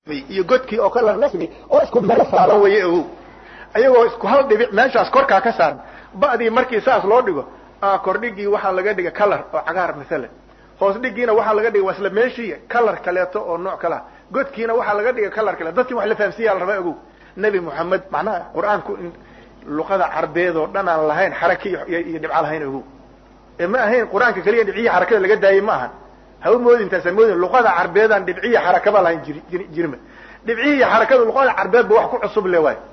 iyo godkii oo kala rasmi oo isku meel saaran weye ogow ayagoo isku hal dhibic meeshaas korkaa ka saaran ba'dii markii saas loo dhigo kordhigii waxaa laga dhiga color oo cagaar masalan hoos dhigiina waxaa laga dhiga waa isla meeshii color kaleeto oo nooc kalea godkiina waxaa laga dhiga color kale dadkii wax la fahamsiiyaa la rabaa ogow nebi moxamed macnaha qur-aanku in luqada carbeed oo dhan aan lahayn xarake iyo dhibco lahayn ogow ee ma ahayn qur-aanka keliya dhibciyi xarakada laga daayey ma ahan ha u moodin taasa moodin luqada carbeedaan dhibciya xarakaba lahayn jir jirma dhibcihi iyo xarakada luqada carbeedba wax ku cusub le waay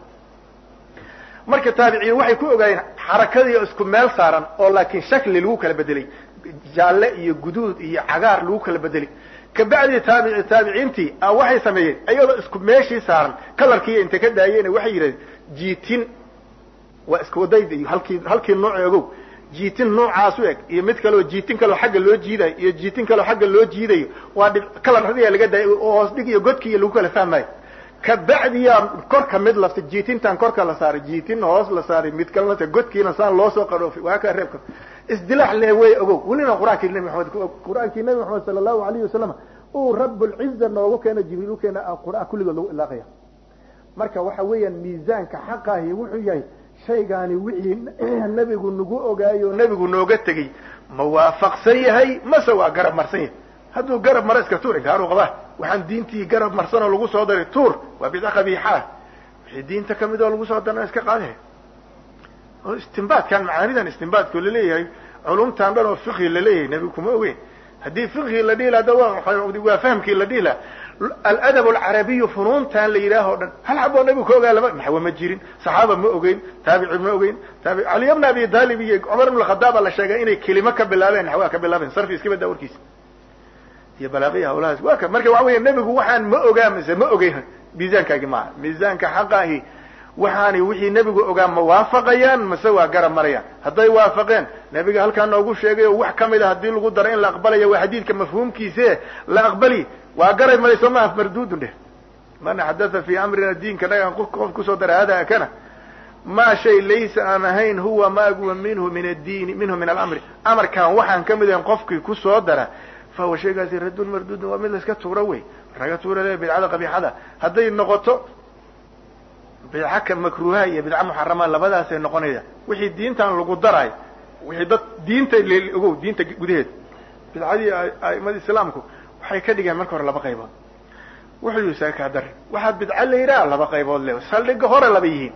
marka taabiciin waxay ku ogaayeen xarakadii isku meel saaran oo laakiin shakli lagu kala bedelay jaalle iyo guduud iyo cagaar lagu kala bedelay kabacdi taabici taabiciintii waxay sameeyeen iyadoo isku meeshii saaran kalarkiiya intay ka daayeen waxay yidhahdeen jiitin waa isku wadayda iyo halkii halkii nooc ogow jiitin noocaas u eg iyo mid kaleo jiitin kaleo xagga loo jiidayo iyo jiitin kaleo xagga loo jiidayo waa dhib kalaradiya laga daayay oo hoos dhig iyo godki iyo lagu kala fahmayo kabacdiyaa korka mid lafta jiitintan korka la saaray jiitin hoos la saaray mid kalena godkiina saan loo soo qaroofay waa kaa reebka isdilaax le wey ogow welina qur-aankii nabi maxamed qur-aankii nabi maxamed sala allahu alayhi wasalam uu rablciza noogu keena jibriil u keena qur-aan kulligood lagu ilaaqaya marka waxa weeyaan miisaanka xaqahi wuxuu yahay shaygaani wixii nebigu nagu ogaayo nebigu nooga tegey ma waafaqsan yahay mase waa garab marsan yahay hadduu garab maro iska tuur inkaaru qabaa waxaan diintii garab marsan oo lagu soo daray tuur waa bidca qabiixaa wixii diinta kamid oo lagu soo darna iska qaadaya oo istimbaadkan macaanidan istimbaadku laleeyahay culumtan dhan oo fiqhi laleeyahay nebigu kuma ogeyn haddii fiqhi la dhihi laha waa fahmkii la dhihi laha aladab alcarabiyu funuuntan la yidhaaho dhan hal xaboo nebigu ka ogaa lama naxwe ma jirin saxaaba ma ogeyn taabici ma ogeyn taabi caliy bna abi talib iyo cumar ibn khadaaba la sheegay inay kelimo ka bilaabeen naxwaa ka bilaabeen sarfi iska badaa warkiisa iyo balaaqiya hawlahaas waa ka marka waxa weya nebigu waxaan ma ogaa mise ma ogeyn miisaankaagi maaha miisaanka xaqaahi waxaani wixii nebigu ogaa ma waafaqayaan mase waa garab marayaan hadday waafaqeen nebiga halkaa noogu sheegay oo wax kamid a haddii lagu daro in la aqbalayo waa xadiidka mafhuumkiise la aqbali waa garab maray soo maha mardudun dheh man xadatha fi amrina diinka nagan qof kusoo dara hada kana ma shay laysa aan ahayn huwa maaguwa minhu min addiini minhu min alamri amarkan waxaan kamid ahayn qofkii kusoo dara fa huwa shaygaasi radun mardudun waa mid la iska tuuro wey laga tuura le bidcada qabiixada hadday noqoto bidca ka makruuha iyo bidca muxarama labadaasay noqonaya wixii diintan lagu darayo wixii dad diinta ogow diinta gudaheed bidcadii aimada islaamku waxay ka dhigeen marka hore laba qaybood wuxuu yihi sakaa dar waxaa bidca la yidhaha laba qaybood le saldhiga hore laba yihiin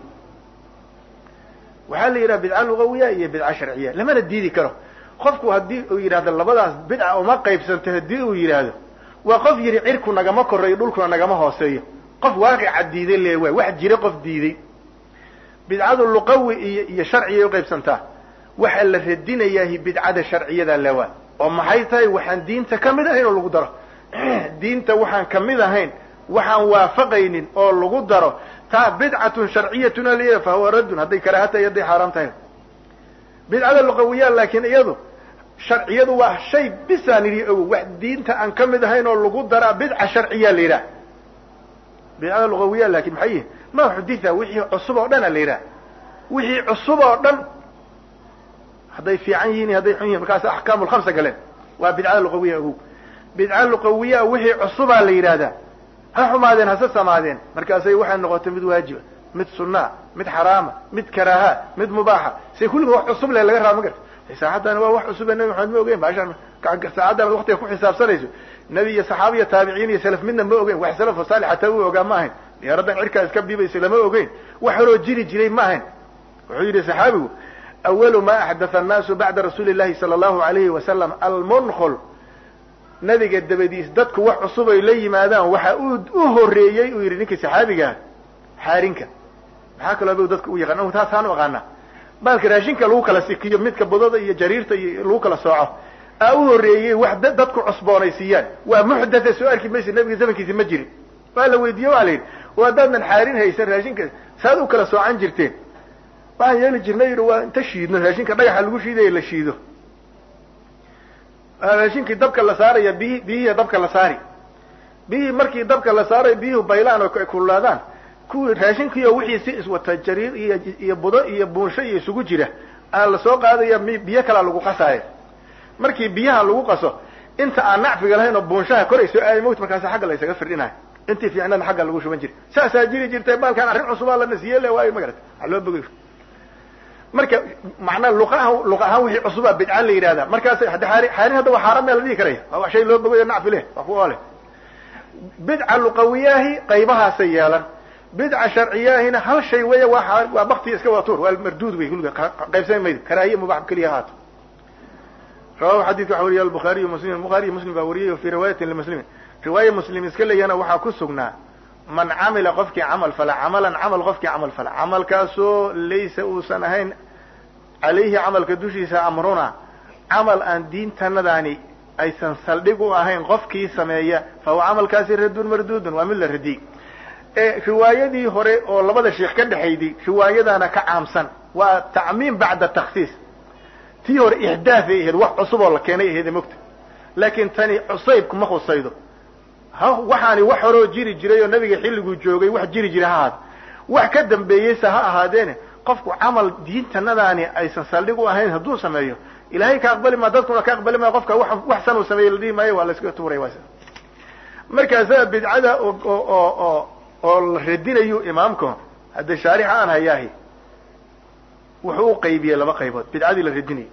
waxaa la yidhaha bidca lugawiya iyo bidca sharciya lamana diidi karo qofku haddii uu yidhahdo labadaas bidca uma qaybsanto haddii uu yidhaahdo waa qof yidhi cirku nagama koreeyo dhulkuna nagama hooseeyo qof waaqica diiday le waay wax jira qof diiday bidcadu luqawi iyo iyo sharciyay uqaybsantaa waxaa la radinayahi bidcada sharciyada le waay oo maxay tahay waxaan diinta kamid ahayn oo lagu daro diinta waxaan kamid ahayn waxaan waafaqaynin oo lagu daro taa bidcatun sharciyatun ala fa huwa raddun hadday karaaha tahay hadday xaaraam tahay bidcada luqawiya laakiin iyadu sharciyadu waa shay bisaan idhi ogow wax diinta aan kamid ahayn oo lagu daraa bidca sharciya la yidhaha bidcada lugawiya lakin maxay yihin ma xuditha wixii cusub oo dhan a la yidhaha wixii cusub oo dhan hadday fiican yihiin hadday xun yihin markaas axkaamu lkhamsa galeen waa bidcada luqawiya ogow bidca luqawiya wixii cusubaa la yidhahdaa ha xumaadeen hase samaadeen markaasay waxay noqotay mid waajiba mid sunaa mid xaraama mid karaaha mid mubaaxa say kulliga wax cusub le laga raba ma garta saacaddan waa wax cusube nabi maxamed ma ogeyn baashaan saacaddan ad waktiga ku xisaabsanayso nebi iyo saxaaba iyo taabiciin iyo salaf midna ma ogeyn wax salafo saalix hataa u ogaa ma ahayn diyaaraddan cirkaa iska biibaysa lama ogeyn wax horoo jiri jiray ma ahayn wuxuu yidhi saxaabigu awalu ma axdatha annaasu bacda rasuuli llahi sala allahu alayhi wasalam almunkhol nabiga dabadiis dadku wax cusub ay la yimaadaan waxa uu u horeeyey uu yidhi ninkii saxaabigaa xaarinka maxaa kaloo ba dadka u yaqaan taasaan u aqaana baalka raashinka lagu kala sikiyo midka budada iyo jariirta iyo lagu kala sooco aa u horeeyey wax dadku cusboonaysiiyaan waa muxdatha soo arki maysa nabiga zamankiisi ma jirin waa la weydiiye waa la yidhi oo haddaadan xaarin haysan raashinka saad u kala soocan jirteen waxaan yeeli jirnay yidhi waa inta shiidno raashinka dhagaxa lagu shiidaya la shiido raashinkii dabka la saaraya biyi biyihii dabka la saari biyihii markii dabka la saarayo biyuhu baylaan oo ay kululaadaan kuwii raashinkiio wixii si iswata jariir iyo iyo budo iyo buunsho iyo isugu jira aa lasoo qaadaya biyo kalaa lagu qasaaya markii biyaha lagu qaso inta aan nacfiga lahayn oo buunshaha korayso aay mowt markaas xagga la ysaga firdhinayo intii fiicnana xagga lagu shuban jiray saasaa jiri jirtay baalkaan arrin cusubaa la nasiye le waayo magarata waa loo bogay marka macnaa luqaha luq ahaan wixii cusubaa bidca la yidhahdaa markaas xaarin hadda waa xaaraan mea la dhihi karaya waa wax shay loo bogayo nacfi leh waa ku ole bidca luqawiyaahi qaybahaasay yeelan bidca sharciyaahina hal shay weya waa waa baktiga iska watuur waa marduud wey kulliga qaybsami maydo karaahiye mubax keliya haato rawahu xadidka waxa wariya albukhaariyu muslim bukhaariy muslim baa wariyay fi riwaayatin limuslimin riwaaya muslim iska leeyana waxaa ku sugnaa man camila qofkii camal fala camalan camal qofkii camal fala camalkaasoo laysa uusan ahayn calayhi camalka dushiisa amruna camal aan diintanadaani aysan saldhig u ahayn qofkii sameeya fa huwa camalkaasi radun marduudun waa mid la radiyey riwaayadii hore oo labada sheikh ka dhexayday riwaayadaana ka caamsan waa tacmiim bacda takhsiis tii hore ixdaafay ahayd wax cusub oo la keenay ahayd mogta laakiin tani cusaybku ma khusaydo ha waxaani wax horoo jiri jiray oo nabiga xilliguu joogay wax jiri jiray ha ahaado wax ka dambeeyeysa ha ahaadeene qofku camal diintanadaani aysan saldhig u ahayn hadduu sameeyo ilahay ka aqbali maa dadkuna ka aqbali maayo qofka wax san uu sameeye la dhihi maayo waa la iska tuuray markaasaa bidcada oo oo oo la radinayu imaamku hadda shaarixa aan hayaahi wuxuu u qaybiyey laba qaybood bidcadii la radinayay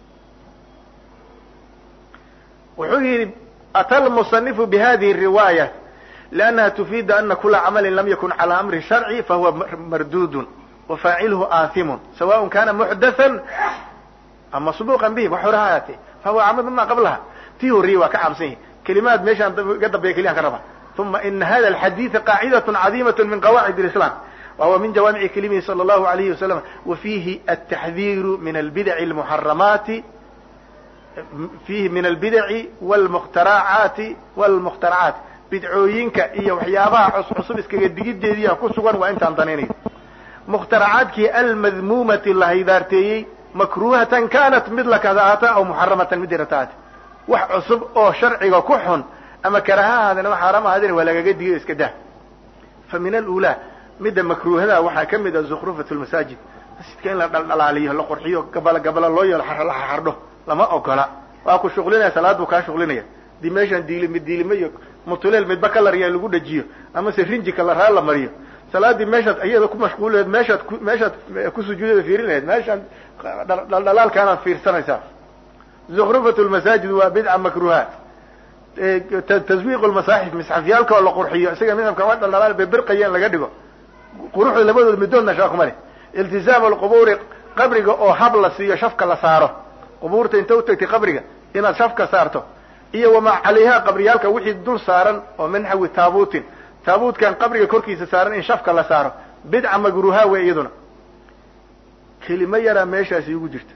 wuxuu yidhi ata lmusanifu bihadihi riwaaya liannaha tufiidu ana kula camalin lam yakun cala amri sharci fahuwa mardudun wafaaciluhu aathimun sawaء kana muxdathan am masbuqan bihi wax hore ha ahaatee fahuwa camal mima qablaha tii horiyey waa ka caamsan yahi kelimaad meeshaan iga dambeeya keliyan ka raba uma ina hada alxadiida qaacidaة cadiimaة min qawaacid اlislam wahuwa min jawaamici kelimihi salى اllahu alayhi wasalam wa fiihi altaxdiiru min albidaci اlmuxaramaati fiihi min albidaci wlmuhtaracaati wlmukhtaracaat bidcooyinka iyo waxyaabaha cuscusub iskaga digideediia ku sugan waa intaan danaynayo mukhtaracaadkii almadmuumati la haydaarteeyey makruhatan kanat mid lakadaata aw muxaramatan mid irataate wax cusub oo sharciga ku xun ama karaha ahaadeen ama xaaraam ahaadeen waa lagaga digayo iska dah fa min alula midda makruuhada waxaa ka mid a zukrufat lmasaajid masjidka in la dhaldhalaaliyo la qurxiyo gabala gabala loo yeelo la xardho lama ogola waa ku shuqlinaya salaad buu kaa shuqlinaya dii meeshaan diilimi diilimo iyo mutuleel midba kalarya lagu dhajiyo ama se rinji kalaraa la mariyo salaadii meeshaad iyada ku mashquulileed meeshaad meeshaad ku sujuudada fiirin lahayd meeshaan dhaldhalaalkaanaad fiirsanaysaa zukrufat lmasaajid waa bidca makruha taswiiq lmasaaxif misxafyaalka oo la qurxiyo isaga midabka wa dhaldhalaal bebirqaya in laga dhigo quruxda labadood midoodna shaakuma leh iltizaam alqubuuri qabriga oo hab la siiyo shafka la saaro qubuurta inta utagtay qabriga inaad shafka saarto iyo wamaa calayha qabriyaalka wixii dul saaran oo min naxwi taabuutin taabuutkan qabriga korkiisa saaran in shafka la saaro bidca magruha wey iyaduna kelimo yaraa meeshaasi igu jirta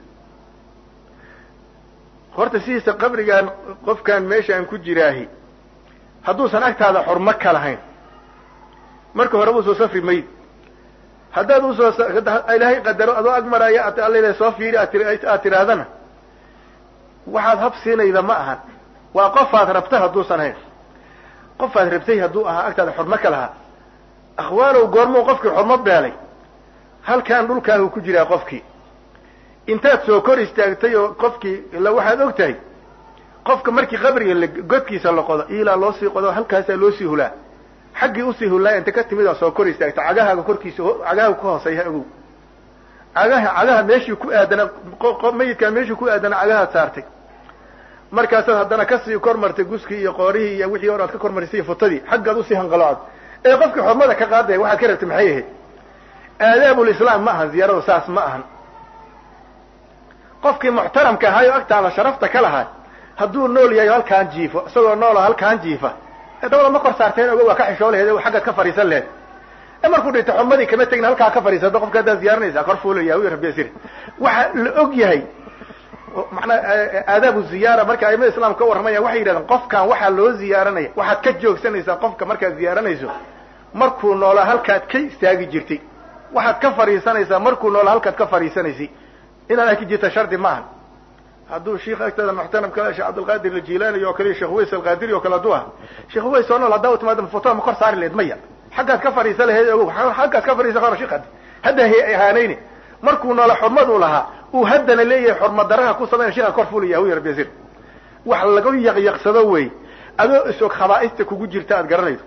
horta sidiisa qabrigaan qofkaan meeshaan ku jiraahi hadduusan agtaada xurmo ka lahayn marka horeba usoo safri mayd haddaad usoo ilaahay qadaro adoo ag maraayo alla soo fiiri aad tirahdana waxaad hab siinayda ma ahan waa qofaad rabta hadduusan hayn qofaad rabtay hadduu ahaa agtaada xurmo ka lahaa akhwaanow goormuu qofkii xurmo beelay halkaan dhulkaahu ku jiraa qofkii intaad soo kor istaagtay oo qofkii ila waxaad og tahay qofka markii qabriga la godkiisa la qodo ilaa loo sii qodo halkaasaa loo sii hulaa xaggii usii hullaa inta ka timid oo soo kor istaagta cagahaaga korkiisa cagahaaga ku hooseeya ogow cagaha cagaha meeshii ku aadana mayidkaa meeshii ku aadana cagahaad saartay markaasaad haddana kasii kor martay guskii iyo qoorihii iyo wixii hor aad ka kormarisay iyo futadii xaggaad usii hanqaloocad ee qofkii xurmada ka qaadaya waxaad ka rabtay maxay ahayd aadaabulislaam ma ahan ziyaaradu saas ma ahan qofkii muxtaramka ahaayoo agtaada sharafta ka lahaa hadduu nool yahay halkaan jiifo isagoo noolo halkaan jiifa dabada ma kor saarteen ogo waa ka xishoo laheed xaggaad ka fariisan lehed e markuu dhinta xumadii kama tegin halkaa ka fariisado qofka haddaad ziyaaranaysaa kor fuulaya wy rabbi sir waxa la og yahay manaa aadaabu ziyaara marka aimada islaamka ka warramayaan waxay yidhahdeen qofkan waxaa loo ziyaaranaya waxaad ka joogsanaysaa qofka markaad ziyaaranayso markuu noolaa halkaad ka istaagi jirtay waxaad ka fariisanaysaa markuu noolaa halkaad ka fariisanaysay inaad arki jirta shardi maaha hadduu sheikh agtada muxtaramka sheekh cabdilqaadir aljilaani oo kale sheekh uways alqaadiri oo kale hadduu aha sheekh uways oo nool haddaa u timaada fotoa ma kor saari laheyd maya xaggaad ka fariisa laheyd ogow xaggaad ka fariisa karo sheekh hadda ahaanayni markuu noola xurmad uu lahaa uu haddana leeyahay xurmad daraha ku samayna sheekha kor fulaya wy rabbi yasir wax laga yaqyaqsado wey adoo isog khabaa'ista kugu jirta aad garanayso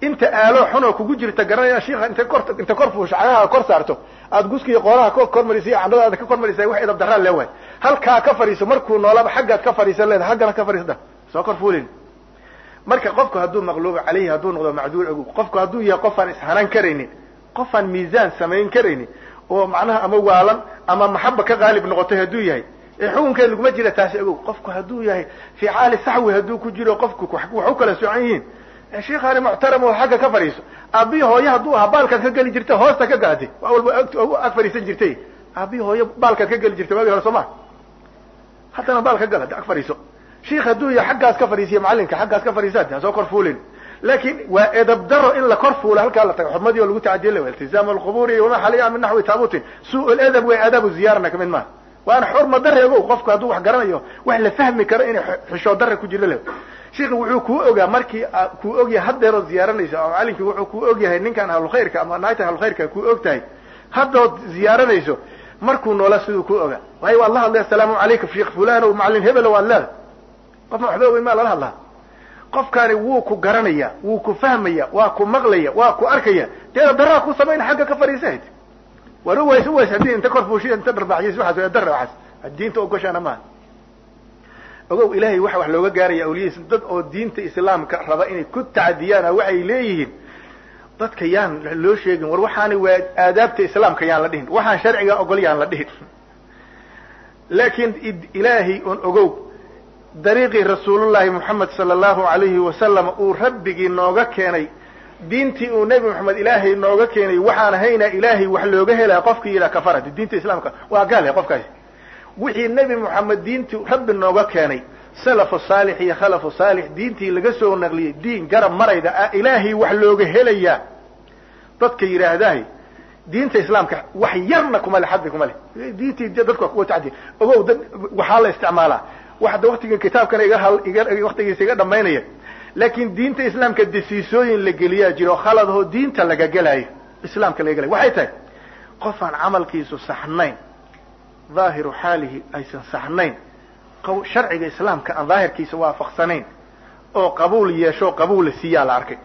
inta aalo xunoo kugu jirta garanaya shiika inta kor inta kor fuusha cagaha kor saarto aad guskiiyo qoolaha ka kor marisa candhadaada ka kor marisa wax edab daraan leewahay halkaa ka fadhiiso markuu noolaba xaggaad ka fadhiisan leeda haggana ka fadhiisda soo kor fuulin marka qofku hadduu maqluuba caleyhi hadduu noqdo macduur ogow qofku hadduu yahay qofaan ishanan karaynin qofaan miisaan samayn karaynin oo macnaha ama waalan ama maxaba ka qaalib noqotay hadduu yahay ee xukunkeed laguma jira taasi ogow qofku hadduu yahay fii caali saxwi hadduu ku jiro qofku wax u kala socan yihiin sheikhaani muxtaram oo xagga ka fadhiiso aabihi hooye hadduu ahaa baalkaad ka geli jirta hoosta ka gaatay waa walba ag fadhiisan jirtay aabihi hooye baalkaad ka geli jirtay waagi hore soo ma haddana baal ka gala ag fadhiiso shiik hadduu yahay xaggaas ka fadhiisiya macalinka xaggaas ka fadhiisaad ha soo kor fuulin laakin waa edab daro in la kor fuulo halkaa la tago xurmadii oo lagu tacadiya la iltizaam alquburi wama xaliya min naxwi taabutin suu ladab way adabu ziyarana kamid maaha waana xurma dare ogow qofku hadduu wax garanayo wax la fahmi karo inay xishoo dare ku jiro le sheikhi wuxuu kuu ogaa markii kuu ogyahay haddeerood ziyaaranayso oo macalinkii wuxuu kuu ogyahay ninkan ahlulkhayrka ama naagtan ahlulkhayrka kuu og tahay haddood ziyaaranayso markuu noola siduu kuu ogaa waayo waad la hadlay assalaamu calaykum sheikh fulan o macalin hebel waad leedahay qofna waxba ogeyn maa lala hadlaa qofkaani wuu ku garanaya wuu ku fahmaya waa ku maqlaya waa ku arkaya dee daraa ku samayna xagga ka fadhiisahayd war uways uways haddii inta kor fuushida inta dharbaxyis waxaas dara waxaas diinta ogoshaana maaha ogow ilaahay waxa wax looga gaaraya awliyadiisa dad oo diinta islaamka raba inay ku tacdiyaana waxay leeyihiin dadka yaan loo sheegin war waxaani waa aadaabta islaamka yaan la dhihin waxaan sharciga ogol yaan la dhihin laakiin ilaahay on ogow dariiqii rasuulullahi moxamed sala allahu alayhi wasalam uu rabbigii nooga keenay diintii uu nebi moxamed ilaahay nooga keenay waxaan haynaa ilaahay wax looga helaa qofkii yidhaha kafarati diinta islaamka waa gaale qofkaasi wixii nebi moxamed diintii rabbi nooga keenay salafu saalix iyo khalafu saalix diintii laga soo naqliyey diin garab marayda ah ilaahay wax looga helayaa dadka yidhaahdahay diinta islaamka wax yarna kuma le xaddi kuma leh diintii dadka kuwa tacdi ogow dad waxaa la isticmaalaa waxda waktigan kitaabkana iga hal iga waktigiisa iga dhamaynaya laakin diinta islaamka dasiisooyin la geliyaa jiro khaladoo diinta laga gelaayo islaamka laga gelayo waxay tahay qofaan camalkiisu saxnayn dhaahiru xaalihi aysan saxnayn sharciga islaamka aan daahirkiisa waafaqsanayn oo qabuul yeesho qabuul la siiyaa la arkay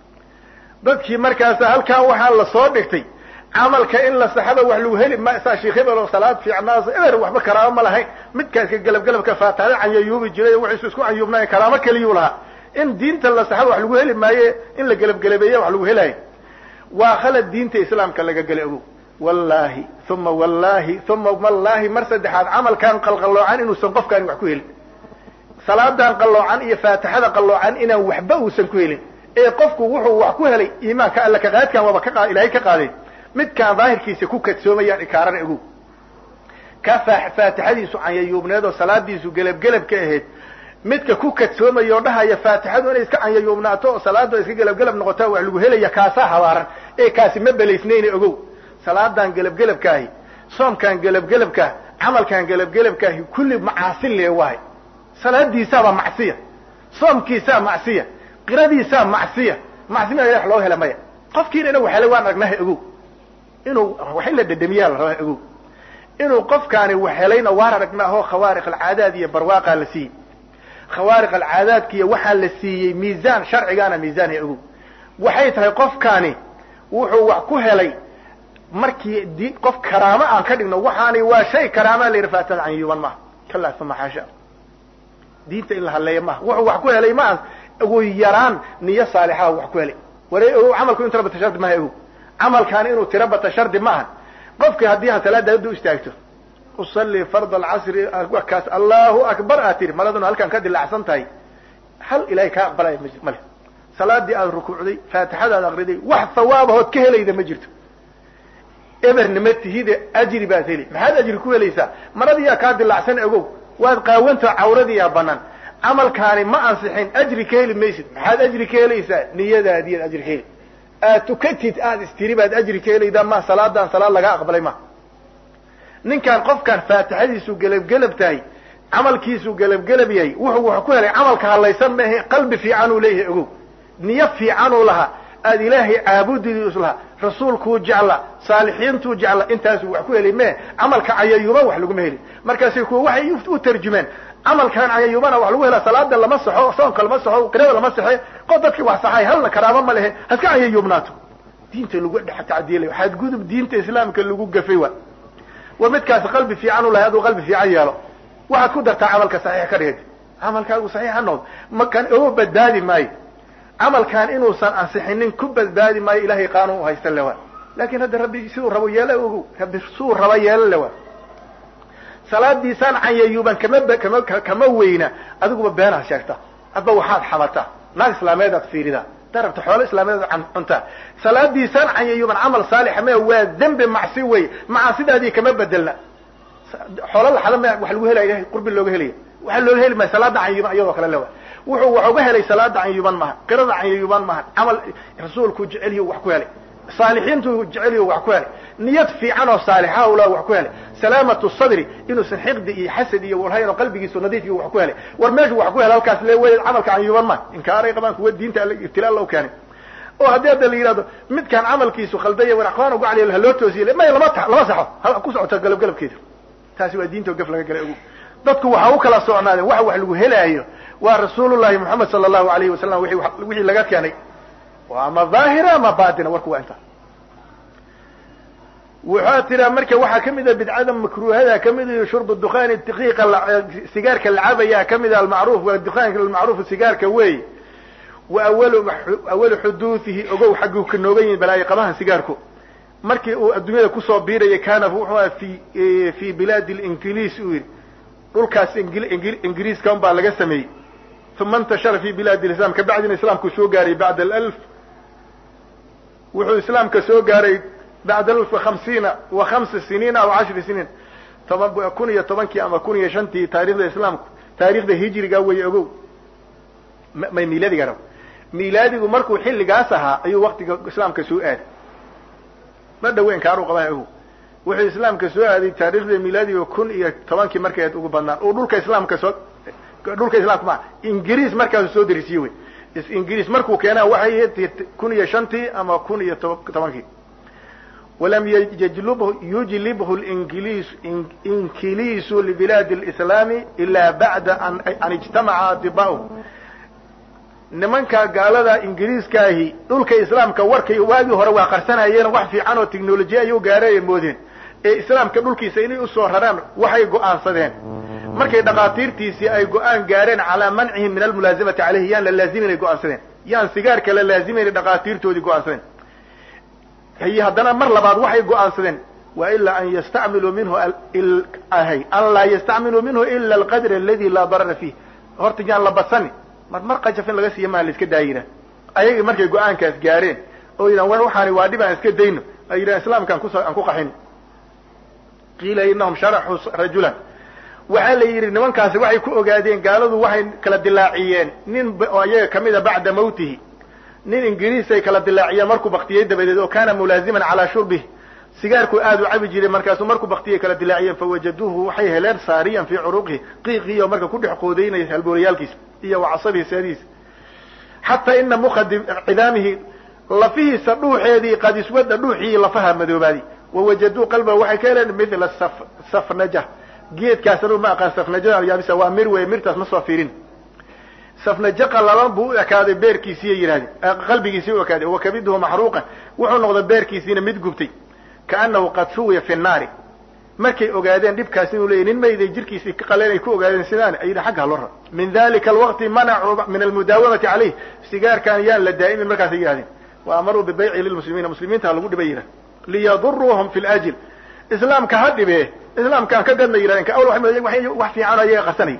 dadkii markaasa halkaa waxaa la soo dhigtay camalka in la saxaba wax lagu heli ma saa sheekh hebel oo salaad fiicnaas eber waxba karaamo ma lahayn midkaaska galabgalabka faataada canyayuubi jiray waxaysu isku canyuubnaay karaamo keliyuu lahaa in diinta la saxaba wax lagu heli maaye in la gelabgelabeeya wax lagu helayo waa khalad diinta islaamka laga gela ogow wallahi uma wallahi uma wallahi mar saddexaad camalkan qalqalloocan inuusan qofkaani wax ku helin salaadan qalloocan iyo faatixada qalloocan inaan waxba uusan ku helin ee qofku wuxuu wax ku helay iimaanka alla kaqaadkan waaba ka ilaahay ka qaaday midkaan daahirkiisa ku kadsoomayaan ikaarana ogow ka faatixadiisu canyayuubneed oo salaadiisu gelabgelab ka ahayd midka ku kadsoomaya oo dhahaya faatixadu inay iska canyayuubnaato oo salaada iska gelabgelab noqota wax lagu helaya kaasaa habaaran ee kaasi ma belaysnayna ogow salaadan gelabgelabkaahi soomkaan gelabgelabkaah camalkaan gelabgelabkaahi kulli macaasi lee waay salaadiisaaba macsiya soomkiisaa macsiya qiradiisaa macsiya macsima wax loo hela maya qofkiina inuu helay waan aragnaha ogow inuu wax in la dhedhamiyaa la rabaa ogow inuu qofkaani wax helayna waan aragnaaho khawaariq alcaadaad iyo barwaaqaa la siiyey khawaariq alcaadaadkiiyo waxaa la siiyey miisaan sharcigaana miisaan ya ogow waxay tahay qofkaani wuxuu wax ku helay markii di qof karaamo aan ka dhigno waxaani waa shay karaamaa la yidhi faatixada canyuuban maaha kalaa uma xaasha diinta in la hadleeya maaha wuxuu wax ku helay maaha ugu yaraan niyo saalixaa wax ku helay ware ogow camalku in tirabata shardi maaha ogow camalkaani inuu tirabata shardi maaha qofkii haddii ha salaada haddu istaagto usalli fard alcasri kaas allahu akbar aad tiri maladuna halkaan ka dilacsan tahay hal ilahay kaa aqbalaya male salaadii aad rukuucday faatixadaad akriday wax hawaabahood ka helayda ma jirto ebernima tihide ajri baad heli maxaad ajri ku helaysaa maradiyaa kaa dilacsan ogow waad qaawanta cawradiyaa banaan camalkaani ma ansixin ajri ka heli maysid maxaad ajri ka helaysaa niyadaadiyaad ajri ka heli aad tukatid aad istiri baad ajri ka helaydaa ma salaadan salaad laga aqbalay ma ninkaan qofkaan faatixadiisu gelabgelab tahay camalkiisu gelabgelab yahay wuxuu wax ku helay camalka hadlaysan maahe qalbi fiican uu leeyahay ogow niyo fiicanuu lahaa aad ilaahay caabudidiis lahaa rasuulkuu jecla saalixiintuu jecla intaasuu wax ku helay mee camalka cayayuba wax laguma helin markaasay kuwa waxay u tarjumeen camalkan cayayubana wax lagu helaa salaada lama saxo soonka lama saxo qirada lama saxe qof dadkii wax saxay halna karaamo ma lehe haska cayayubnaato diinta lagu dhex tacdiilay waxaad gudub diinta islaamka lagu gafay wa war midkaasi qalbi fiican u lahay aduu qalbi fiican yeelo waxaad ku dartaa camalka saxiix ka dhigad camalkaagu saxiix ha noqdo makan oo badbaadi maayo camalkan inuusan ansixinin ku badbaadi maayo ilahay qaanuun u haysta lewa laakin hadda rabbi siduu rabo yeela ogow rabbi siduu raba yeela lewa salaadiisaan canyayuban kama kama kama weyna adiguba beenaad sheegta adba waxaad xamataa naag islaameedaad fiiridaa darabta xoolo islaameed cuntaa salaadiisaan canyayuban camal saalixa me waa dembi macsi wey macaasidaadii kama bedelna xoolo laxada m wax lagu helaya ilahay qurbi looga helaya waxaa looga heli maya salaada canyayuban iyadoo kale lewa wuxuu wax uga helay salaada canyayuban maha qirada canyayuban maha camal rasuulku jeceliyo wax ku helay saalixiintu jeceliyo wax ku helay niyad fiican oo saalixa ula wax ku helay salaamatu sadri inuusan xiqdi iyo xasad iyo walhayn oo qalbigiisu nadiif iyo wax ku helay war meeshu wax ku helay halkaas le wey camalka canyayuban ma inkaaray qabaan kuwa diinta ibtilaa loo keenay oo haddii hadda la yidhahdo midkaan camalkiisu khaldaya war aqwaan ugu caliya haloo toosiye may lama ta lama saxo ha ku socota galab galabkeeda taasi waa diinta oo gaf laga galay ogu dadku waxa u kala socnaadeen waxa wax lagu helaayo waa rasuulullahi moxamed sala allahu alayhi wasalam wixii laga keenay ama daahira ama batina warku waa inta waxaa tiraa marka waxaa kamid a bidcada makruhada kamid iyo shurb dukan daqiiqa sigaarka lacabaya kamid a almacruf waa dukaanka almacruf sigaarka wey wa awalu awalu xuduudihi ogow xagguu ka noogan yihin balaayo qabahan sigaarku markii uu adduunyada kusoo biirayay kana wuxuu aha fi fi bilaadi linkiliis uu yihi dhulkaas ingiriiska un baa laga sameeyey uma intashara fi bilaadi lislam kabacdina islaamku soo gaaray bacda alf wuxuu islaamka soo gaaray bacda alf hamsiina wa hamsa siniin aw cashri siniin toban kun iyo tobankii ama kun iyo shantii taarikhda islaamku taarikhda hijriga wey ogow may milaadiga rab milaadigu markuu xilligaas ahaa ayuu waktiga islaamka soo aaday ma dhaweyn kaaru qabaa ogow wuxuu islaamka soo aaday taarikhda milaadiga kun iyo tobankii markay ugu badnaan oo dhulka islaamka soo dhulka islaamka ma ingiriis markaasu soo darisiye wey ingiriis markuu keenaa waxay kun iyo shantii ama kun iyo tobankii walam yjlubhu yujlibhu ingiliis inkiliisu libilaadi lislaami ila bacda an ijtamaca atibaahu nimanka gaalada ingiriiskaahi dhulka islaamka warkay waagii hore waa qarsanayeen wax fiican oo technolojiya ayuu gaaray moodeen ee islaamka dhulkiisa inay usoo raraan waxay go'aansadeen markay dhakhaatiirtiisii ay go-aan gaareen calaa mancihim min almulaazamati caleyhi yaan la laazimaynay go-aansadeen yaan sigaarka la laazimaynay dhakhaatiirtoodii go-aansadeen hiy haddana mar labaad waxay go-aansadeen wa ilaa an yastacmiluu minhu hay an laa yastacmiluu minhu ila alqadr aladi laa darara fiih horta yaan la badsani mar mar qajaf in laga siiya maa la iska daayina ayagii markay go-aankaas gaareen oo yidhahan war waxaani waa dhib aan iska dayno ay yidhahan islaamka aan kus aan ku qaxin qiila inahum sharaxuu rajulan waxaa la yidhi nimankaasi waxay ku ogaadeen gaaladu waxay kala dilaaciyeen nin oo iyaga kamida bacda mawtihi nin ingiriis ay kala dilaaciyeen markuu baktiyey dabadeed oo kana mulaaziman calaa shurbihi sigaarku aad u cabi jiray markaasuu markuu baktiyey kala dilaaciyeen fawajaduuhu waxay heleen saariyan fii curuqihi qiiqiyo marka ku dhex qoodaynaya halbooriyaalkiisa iyo wacasabihi seedihiisa xataa ina muka cidaamihi lafihiisa dhuuxeedii qad iswada dhuuxii lafaha madoobaadi wawajaduu qalba waxay ka heleen mila safnaja geedkaas anu ma aqaan safnajada yaabisa waa mir wey mirtaas ma soo fiirin safnajo qalalan buu u ekaaday beerkiisiiya yidhahdeen qalbigiisii u ekaaday wakabiduhu maxruuqan wuxuu noqday beerkiisiina mid gubtay kaanahu qad suwiya fi nnaari markay ogaadeen dhibkaas inuu leeyay nin mayday jirkiisii ka qaleen ay ku ogaadeen sidaan ay yidhi xagga haloo rar min dalika alwaqti manacuu min almudaawamati caleyh sigaarkan yaan la daa'imin markaasay yidhahdeen wa amaruu bibayci lilmuslimiina muslimiinta ha lagu dhibay yidhah liyaduruuhum fi ljil islaamka ha dhibee islaamkaan ka gadna yidhahdeen awl wax fiican o ayaga qarsanaya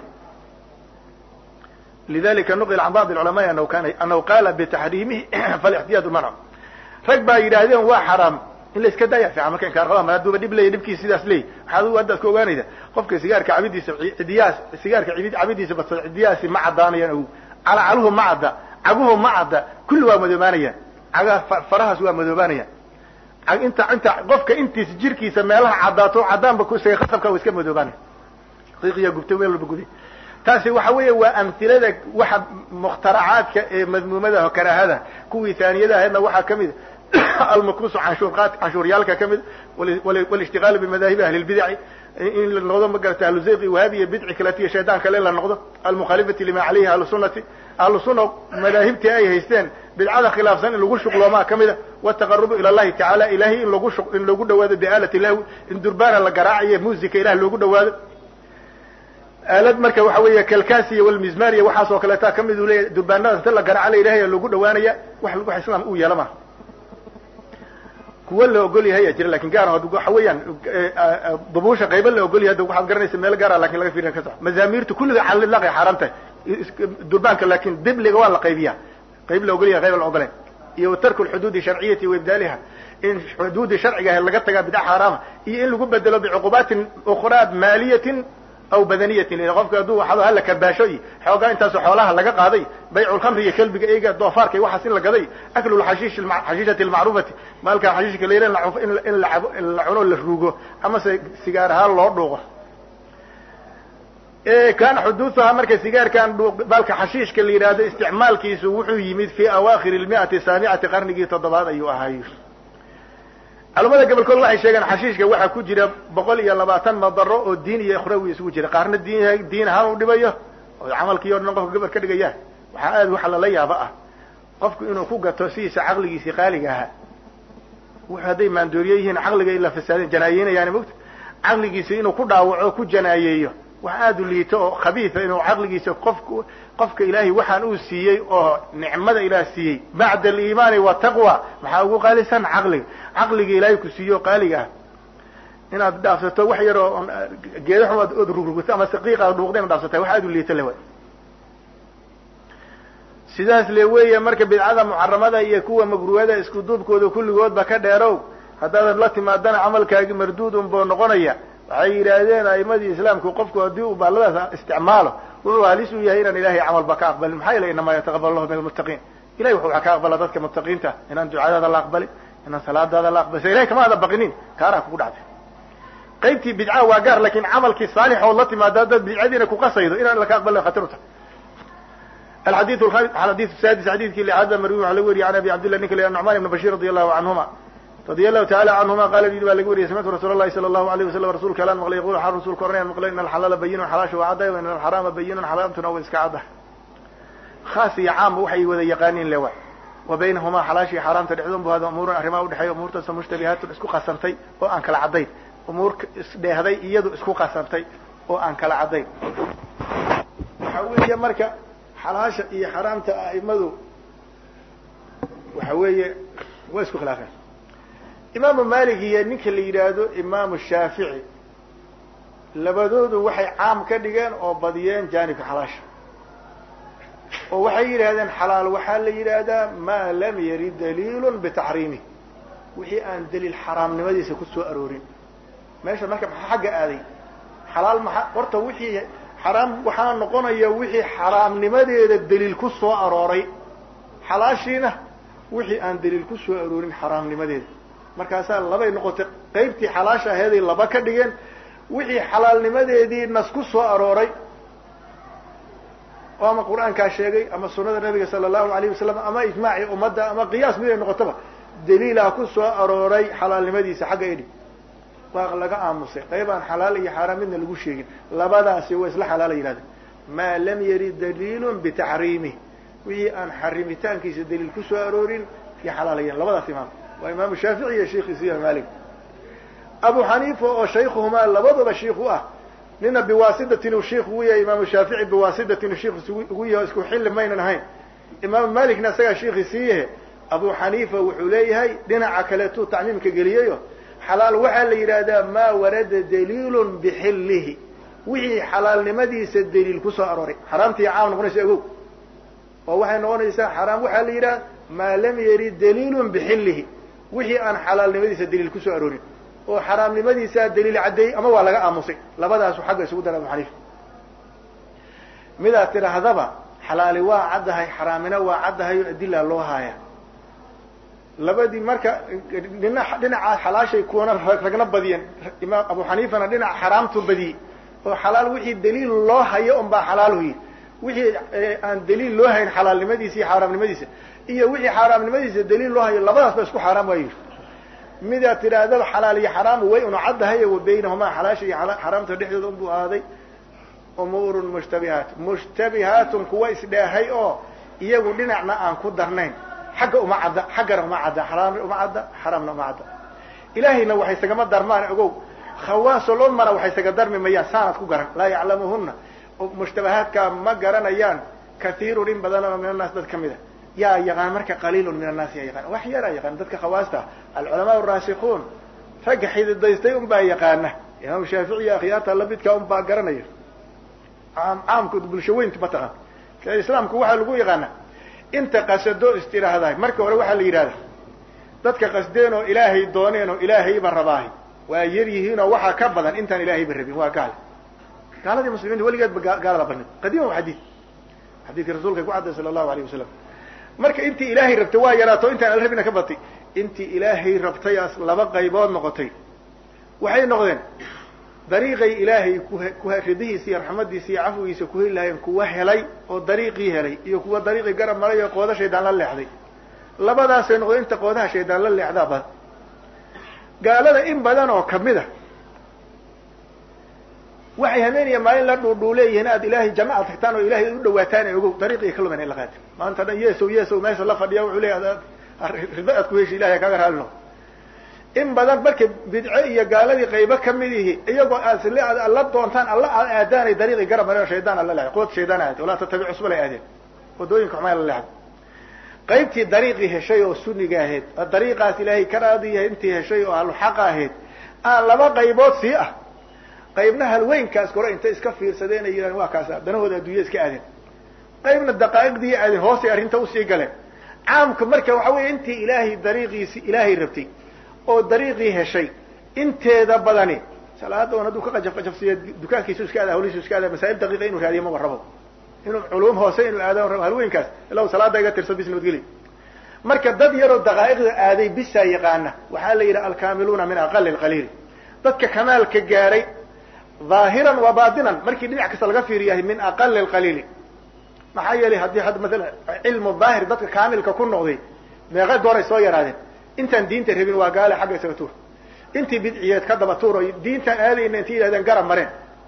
lidalika nuqil can bacd culamaai anahu kana anahu qaala bitaxriimihi falixtiyaadu mancu rag baa yidhaahdeen waa xaraam in la iska daaya fiican marka inkaarqaba ma hadduuba dhib leeya dhibkiisa sidaas leey waxaad u haddaad ka ogaanaysa qofka sigaarka cabidiisa cidiyaas sigaarka cabidiisa badsada cidiyahaasi ma caddaanayaan ogu calacaluhu ma cadda caguhu ma cadda kulli waa madoobaanayaan cagaha farahaas waa madoobaanayaan inta inta qofka intiisa jirkiisa meelaha caddaato caddaanba kusaga qasabka wa iska madoobaanaya qiiqiya gubtay meel walba guday taasi waxa weeye waa amhilada waxa mukhtaracaadka ee madmuumada karaahada kuwii taaniyada ahaydna waxaa kamid almakuusu canshuurqaad canshuuryaalka ka mid walishtiqaalu bimadaahibi ahli lbidaci in la noqdo magarata ahlu zayqi wahabiya bidci kaletiya shaydaan kale in la noqdo almukhaalifati lima calayhi ahlu sunnati ahlu sunna madaahibtii ay haysteen bidcada khilaafsan in lagu shuqloomaa ka mida wataqarubu ila llahi tacaala ilahay in lagu in loogu dhawaado biaalati lahwi in durbaana la garaacayo musica ilah loogu dhawaado aalad marka waxa weeye kalkasiya walmizmariya waxaas oo kaleeta ka mid u leeyahy durbaanada inta la garaaca la ilahay loogu dhawaanaya wax wax islaam uu yeela maha kuwa la ogol yahay ayaa jira lakin gaar waxa weeyaan dubuusha qayba la ogol yahay da waxaad garanaysa meel gaara lakin laga fiirin ka soco mazaamirtu kulliga calilaqay xaaraan tahay durbaanka lakin dibliga waa la qaybiya qayb la ogol yahay qayb la ogoleen iyo tarku lxuduudi sharciyati wa ibdaaliha in xuduudi sharciga ahayd laga tagaa bidca xaaraama iyo in lagu bedelo bicuqubaatin ukraa maaliyatin aw badaniyatin qofka hadduu waxado hala karbaasho iyo xoogaa intaasoo xoolaha laga qaaday bayculkhamri iyo kelbiga eyga doofaarka iyo waxaas in la gaday aklu lxashiish xashiishati almacruufati maalka xashiishka la yidhah in la cabo in la cuno la ruugo amase sigaar ahaan loo dhuuqo kana xuduuduhaa marka sigaarkan baalka xashiishka la yidhaahdo isticmaalkiisu wuxuu yimid fi awaakhir lmiati saamicati qarnigii toddobaad ayuu ahay culamada gobolkood waxay sheegeen xashiishka waxaa ku jira boqol iyo labaatan madaro oo diin iyo ikhrawi isugu jira qaarna diin diin ahaan u dhibayo oo camalkii o dhan qofka gobol ka dhigaya waxaa aad waxa lala yaabo ah qofku inuu ku gato sidiisa caqligiisii qaaliga ahaa wuxu hadday maandooriye yihiin caqliga ila fasaadeen janaayeynayaan mogta caqligiisa inuu ku dhaawaco ku janaayeeyo wax aada u liito oo khabiisa inuu caqligiisa qofku qofka ilaahay waxaan uu siiyey oo nicmada ilaah siiyey bacda aliimaani wataqwa maxaa ugu qaalisan caqliga caqliga ilaahay ku siiyo qaaliga ah inaad dhaafsato wax yar oo geeda xum ood rugrugto ama saqiiq aad dhuuqda inaad dhaafsata wax aada u liito le way sidaas le weeye marka bidcada muxaramada iyo kuwa magruwada isku duubkooda kulligoodba ka dheerow haddaadan la timaadana camalkaagi marduud unboo noqonaya waxay yidhaahdeen a'imadii islaamku qofku haddii uu baalladaas isticmaalo wuxuu halis u yahay inaan ilahay camalba ka aqbalin maxaa yeele inamaa yataqabal allahu min almuttaqiin ilahay wuxuu ka aqbala dadka muttaqiinta inaan ducadaada la aqbalin inaan salaadaada la aqbalin ilahay kama ada baqinin kaaraa kugu dhacday qaybtii bidca waa gaar lakin camalkii saalix ood la timaada dad bidcadiina kuqasaydo inaan laka aqbalin khatar u tahay alxadiiu alxadiiu sadis xadiidkii lixaada marwi waxa laga weriye an abi cabdillah ninka la nucman ibn bashir radi allahu canhuma radi allahu taala canhuma qala yii baa laga wariyay samictu rasuul lahi sala allahu alayh wasalam rasulka alaan maqlay yaqul xal rasulka oranayaan maqlay in alxalaala bayinun xalaasha waa caddahay in alxaraama bayinun xaraamtuna way iska caddahay khaas iyo caamba waxay wada yaqaaniin lewa wa baynahumaa xalaasha iyo xaaraamta dhexdoon bu hada umuurun arrimaa udhexeeya umuurtaasoo mushtabihaatun isku qasantay oo aan kala caddayn umuur isdheehday iyadu isku qasantay oo aan kala caddayn waxa weeye marka xalaasha iyo xaraamta a'imadu waxa weeye waa isku khilaafeen imaamu malik iyo ninka la yidhaahdo imaamu shaafici labadoodu waxay caam ka dhigeen oo badiyeen jaanibka xalaasha oo waxay yidhahdeen xalaal waxaa la yidhaahdaa maa lam yarid daliilun bitaxriimih wixii aan daliil xaraamnimadiisa ku soo aroorin meesha marka maxaa xagga aaday xalaal maxa horta wixii xaraam waxaa noqonaya wixii xaraamnimadeeda daliil ku soo arooray xalaashiina wixii aan daliil ku soo aroorin xaraamnimadeeda markaasaa labay noqotay qaybtii xalaasha aheeday laba ka dhigeen wixii xalaalnimadeedii nas ku soo arooray oo ama qur-aankaa sheegay ama sunada nabiga sala allahu alayh wasalam ama ijmaacii ummadda ama qiyaas mid ay noqotaba daliilaa ku soo arooray xalaalnimadiisa xagga idhi waa laga aamusay qayb aan xalaal iyo xaaraan midna lagu sheegin labadaasi waa isla xalaala yihahdeen maa lam yarid daliilun bitaxriimih wixii aan xarimitaankiisa daliil ku soo aroorin iyo xalaalayan labadaas imaam waa imaamu shaafici iyo sheikhiisa imaam malik abu xaniifa oo shaykhuhumaa labaduba shiik u ah nina biwaasitatin uu shiik ugu yahay imaamu shaafici biwaasitatin uu shiik ugu yahay isku xilli maynan ahayn imaamu malikna isagaa shiikhiisii yahe abu xaniifa wuxuu leeyahay dhinaca kaleetuu tacmiimka geliyayo xalaal waxaa la yidhaahdaa maa warada daliilun bixillihi wixii xalaalnimadiisa daliil kusoo arooray xaraamtii caam noqonaysa ogow oo waxay noqonaysaa xaraam waxaa la yidhaha maa lam yarid daliilun bixillihi wixii aan xalaalnimadiisa daliil kusoo aroorin oo xaraamnimadiisaa daliil caddeeyey ama waa laga aamusay labadaasu xagga isugu dara abu xaniifa midaad tidhaahdaba xalaali waa caddahay xaraamina waa caddahay oo adilaa loo haaya labadii marka dhina dhinaca xalaashay kuwana ragna badiyeen imaam abu xaniifana dhinaca xaraamtu badiyey oo xalaal wixii daliil loo hayo un baa xalaalu yidhi wixii aan daliil loo hayn xalaalnimadiisa iyo xaaraamnimadiisa iyo wixii xaaraamnimadiisa daliil loo hayo labadaas ba isku xaaraam waa yidhi midaad tidhaahdaba xalaal iyo xaraamu way una caddahay wa baynahumaa xalaasha iyo xaraamta dhexdooda unbuu ahaaday umuurun mushtabihaat mushtabihaatun kuwa isdheehay oo iyagu dhinacna aan ku darnayn xagga uma cadda xaggana uma cadda xaraamna uma cadda xaraamna uma cadda ilaahayna waxay sagama darmaan ogow khawaasul ummana waxay saga darmi mayaan saanad ku garan laa yaclamuhuna mushtabahaadkaa ma garanayaan kathiirun in badan oo min annaas dad ka mid a yaa yaqaan marka qaliilun min annaasi yaa yaqaan wax yaraa yaqaan dadka khawaasta alculamaa araasikuun ragga xididaystay un baa yaqaana imaam shaafici iyo akhyaarta lamidka un baa garanaya caam caamku bulsho weynta mataqaan islaamku waxaa lagu yaqaana inta qasado istiraahdahay marka hore waxaa la yidhahda dadka qasdeen oo ilaahay dooneen oo ilaahayba rabaahay waa yar yihiin oo waxaa ka badan intaan ilaahayba rabin waa gaal gaaladii muslimiinta weligeedba gaalada banid qadiima wa xadiid xadiidkii rasuulka ku cadday sala allahu alayh wasalam marka intii ilaahay rabtay waa yaraato intaan ala rabina ka batay intii ilaahay rabtayaas laba qaybood noqotay waxay noqdeen dariiqay ilaahay ku ridihiisa iyo raxmadiisa iyo cafwigiisa ku heli lahayen kuwa helay oo dariiqii helay iyo kuwa dariiqii garab maray oo qooda shaydaan la leexday labadaasay noqdeen inta qoodaha shaydaan la leexdaa badan gaalada in badan oo kamid a waxay hameeniya maalin la dhuudhuuleeyihiin aad ilaahay janno aad tagtaan oo ilahay u dhawaataan ee ogow dariiqii ka lumen la qaati maanta dhan yeesow yeesow meesha la fadhiya wuxuu leeyahay rido aad ku heshi ilahay kaga raalino in badan marka bidce iyo gaaladii qaybo kamid ihi iyagoo aad la doontaan alla aad aadaanay dariiqii garab mare oo shaydaan alla leeday qood shaydaan aade walaa tatabic cusbal ay aadeen wadooyinka xumaa la leexday qaybtii dariiqii heshay oo suniga ahayd dariiqaas ilaahay ka raadiyahay intii heshay oo ahluxaqa ahayd aan laba qaybood sii ah qaybna halweynkaas kore intay iska fiirsadeen ay yidhahdeen waa kaas danahooda adduunya iska aadeen qaybna daqaa'iqdii aadeen hoosay arrinta usii galeen caamka marka waxa weeye intii ilaahay dariiqiisi ilaahay rabtay oo dariiqii heshay inteeda badani salaada on hadduu ka qajaf qajafsiiya dukaankiisu iska aada hawlihiisu iska aada masaa'il daqiiqa inuu raadiyo maba rabo inuu culuum hoose inuu aado rabo halweynkaas ilaw salaada iga tirso bis nabadgeli marka dad yaroo daqaa'iqda aaday bisaa yaqaana waxaa la yidhaha alkaamiluuna min aqali lqaliil dadka kamaalka gaaray ظaahiran wa batinan markii dhinac kasta laga fiiriyahay min aqali lqaliili maxaa yeelay haddii hadda maala cilmu daahir dadka kaamilka ku noqday meeqa gooray soo yaraadeen intaan diinta rabin waa gaale xagga isaga tuur intii bidciyeed ka daba tuur oo diintaan aadayna intay yidhahdeen garab mareen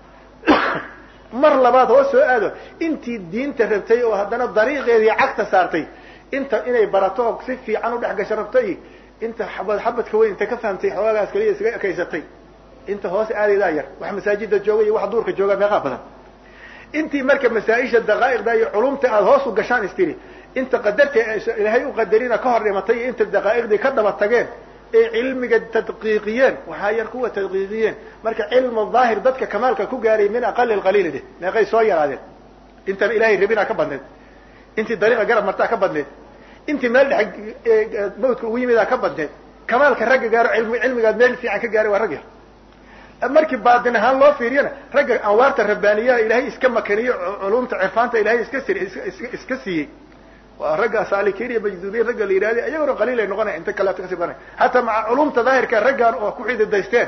mar labaad hoos soo aado intii diinta rabtay oo haddana dariiqeedii cagta saartay inta inay barato oo si fiican udhex gasho rabtay inta xabad xabadka weyn inta ka fahamtay xoogagaas kaliya isaga ekaysatay inta hoose aadaydaa yar wax masaajida jooga iyo wax duurka jooga meeqaa badan intii marka masaa-isha daqaa'iqda iyo culumta aada hoos u gashaan istiri inta qadarta ilaahay u qadarina ka hor dhimatay iyo inta daqaa'iqdii ka daba tageen ee cilmiga tadqiiqiyeen waxaa yar kuwa tadqiiqiyeen marka cilmu daahir dadka kamaalka ku gaaray min aqali lqaliili de meeqay soo yaraadeen intan ilahay rabinaa ka badneed intii dariiqa garab martaa ka badneed intii meel dhex mawdka ugu yimidaa ka badneed kamaalka ragga gaaro ilmi cilmigaad meel fiican ka gaaray waa rag yar markii baatin ahaan loo fiiriyana ragga anwaarta rabbaaniyaha ilaahay iska makaniyo culumta cirfaanta ilahay iska sir iska siiyey waa ragga saalikiin iyo majduubiin ragga la yidhahda iyagona qaliil ay noqonaya inta kaleeto kasii badanay hataa maca culumta daahirka raggan oo ku xididaysteen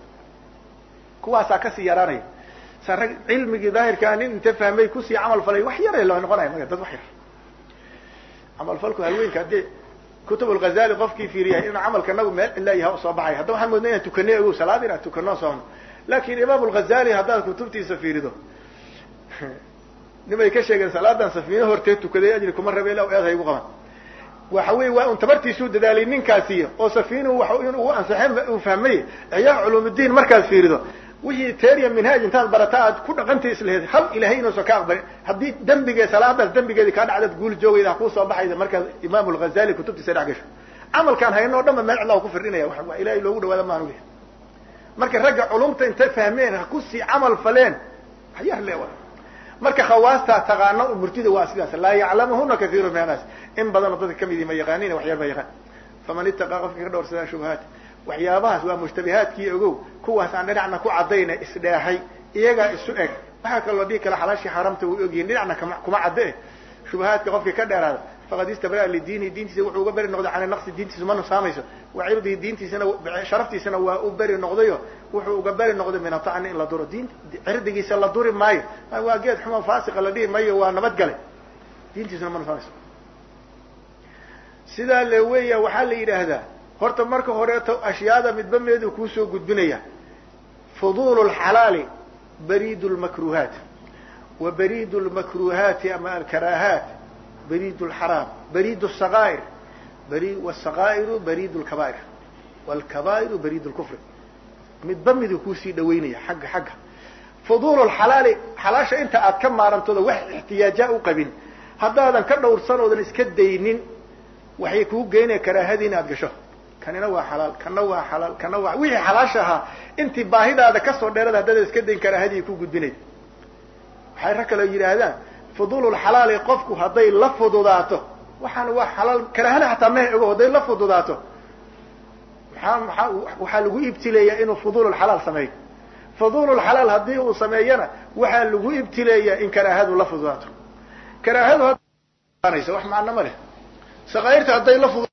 kuwaasaa kasii yaraanaya sa rag cilmigii daahirkaa nin inta fahmay kusii camal falay wax yara loo noqonaya maga dad wax yar camalfalku halweynka haddii kutub lghazali qofkii fiiriya inuu camalka nagu meel cilla yaha usoo baxay hadda waxaan moodnay inaan tukanay ogow salaad inaan tukano soono lakin imaam lghazali haddaad kutubtiisa fiirido nimay ka sheegeen salaadan safiine hortee tukaday ajri kuma rabe ila eed haygu qaban waxa wey waa un tabartiisuu dadaalay ninkaasiyo oo safiinuhu wa in uu ansaxeen uu fahmay axyaa culuumuddiin markaad fiirido wixii teriya minhaaj intaad barata aad ku dhaqantay islehed hal ilahay inuusan ka aqbalin haddii dembigee salaadaas dembigeedi kaa dhacdad guul joogayda hakuusoo baxaysa markaad imaam lghazali kutubtiisa dhex gasho camalkaan hayno o dhan ba meel cidla ku firdhinaya wa ilahay loogu dhawaada maanu leh marka ragga culumta intay fahmeen ha kusii camal faleen waxyar le marka khawaastaa taqaano murtida waa sidaas laa yaclamuhuna kaiiru min annaas in badanoo dadka kamidi ma yaqaanin waxyar ba yaqaan faman itaqaa qofkii ka dhowrsadaa shubahaat waxyaabahaas waa mushtabihaadkii ogow kuwaas aan dhinacna ku cadayna isdheehay iyagaa isu eg waxaa kaloo dhihi kala xalaashii xaramta way ogyihin dhinacna kuma cadde eh shubahaadka qofkii ka dheeraada faqad istabraa lidiinihi diintiisa wuxuu uga beri noqday can naqsi diintiisa ma nusaamayso wa cirdihi diintiisana sharaftiisana waa u beri noqdayo wuxuu uga beri noqday min atacni in la duro diin cirdigiisa la duri maayo waa geed xumo faasiqa la dhihi maayo waa nabad gale diintiisuna ma nusaamayso sidaa le weeya waxaa la yidhaahdaa horta marka horeeto ashyaada midba meedu kuusoo gudbinaya fuduulu lxalaali bariid lmakruhaat wa bariid lmakruhaati ama alkaraahaat bariid lxaraam bariid saqaa'ir wsaqaa'iru bariid lkabaa'ir wlkabaa'iru bariid lkufri midba miduu kuusii dhaweynaya xagga xagga fuduulu lxalaali xalaasha inta aad ka maarantooda wax ixtiyaajaa u qabin haddaadan ka dhowrsan oodan iska daynin waxay kuu geynaya karaahadii in aad gasho kanina waa xalaal kana waa xalaal kana waa wixii xalaasha ahaa intii baahidaada kasoo dheerada haddaadan iska dayn karaahadii ku gudbinay waxay rag kaloo yidhaahdaan fuduululxalaali qofku hadday la fududaato waxaana waa xalaal karaahana xataa maha ogo hadday la fududaato maxaa maxaa waxaa lagu ibtileeyaa inuu fuduululxalaal sameeyo fuduululxalaal haddii uu sameeyana waxaa lagu ibtileeyaa in karaahadu la fududaato karaahadu hadnaysa wax macno ma leh saqaa'irta hadday la fudu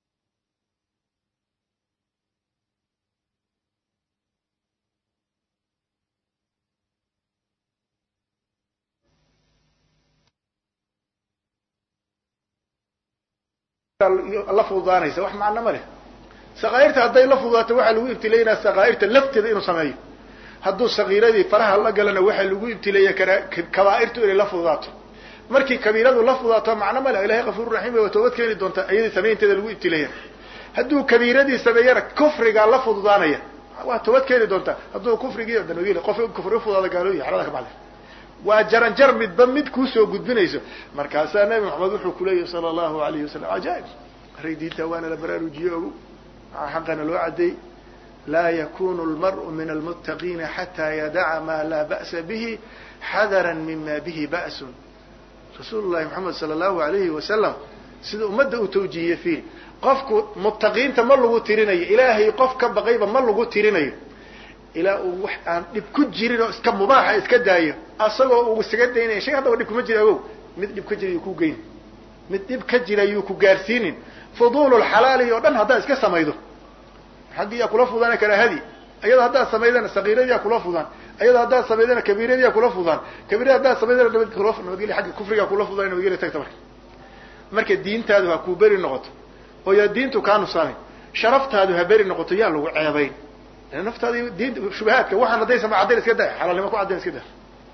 la fududaanaysa wax macno ma leh saqaa'irta hadday la fududaato waxaa lagu ibtileeynaa saqaa'irta lafteeda inuu sameeyo hadduu sagiiradii faraha la galana waxaa lagu ibtileeya kabaa'irtu inay la fududaato markii kabiiradu la fududaato macno ma leh ilahay kafuur raxiim waa toobad keeni doontaa iyadii samaynteeda lagu ibtileeya hadduu kabiiradii sameeyana kufrigaa la fududaanaya waa toobad keeni doontaa hadduu kufrigii dan qof kufri ufudaada gaalooyi xalada ka baxday waa jaranjar midba mid kuusoo gudbinayso markaasaa nabi maxamed wuxuu kuleeyahy sala allahu alayhi wasalam cajaaib array diinta waana la baraarujiye ogu xaqana loo cadeey laa yakunu lmar'u min almuttaqiina xataa yadaca maa laa ba'sa bihi xadara mima bihi ba'sun rasuulu llahi maxamed sala allahu alayhi wasalam sida ummadda uu tawjiihiye fiih qofku muttaqiinta ma lagu tirinayo ilaahay qof ka baqayba ma lagu tirinayo ilaa uu wax aan dhib ku jirin oo iska mubaaxa iska daayo asagoo uu isaga daynaya shay haddaba dhib kuma jira agow mid dhib ka jira yuu ku geyn mid dhib ka jira yuu ku gaarsiinin fuduululxalaali oo dhan haddaad iska samaydo xaggiyaa kula fudaan karaahadii ayada haddaad samaydana sagiiradiyaa kula fudaan ayada haddaad samaydana kabiiradiyaa kula fudaan kabiirada haddaad samaydana nabadgelya agga kufrigaa kula fudaan nabadgelya tagta marka marka diintaadu ha kuu beri noqoto oo yaa diintu kaa nusaamay sharaftaadu ha beri noqoto yaa lagu ceebayn naftaadi diinta shubahaadka waxaan hadday sama caddayn iska day xalaalnimo ku caddayn iska day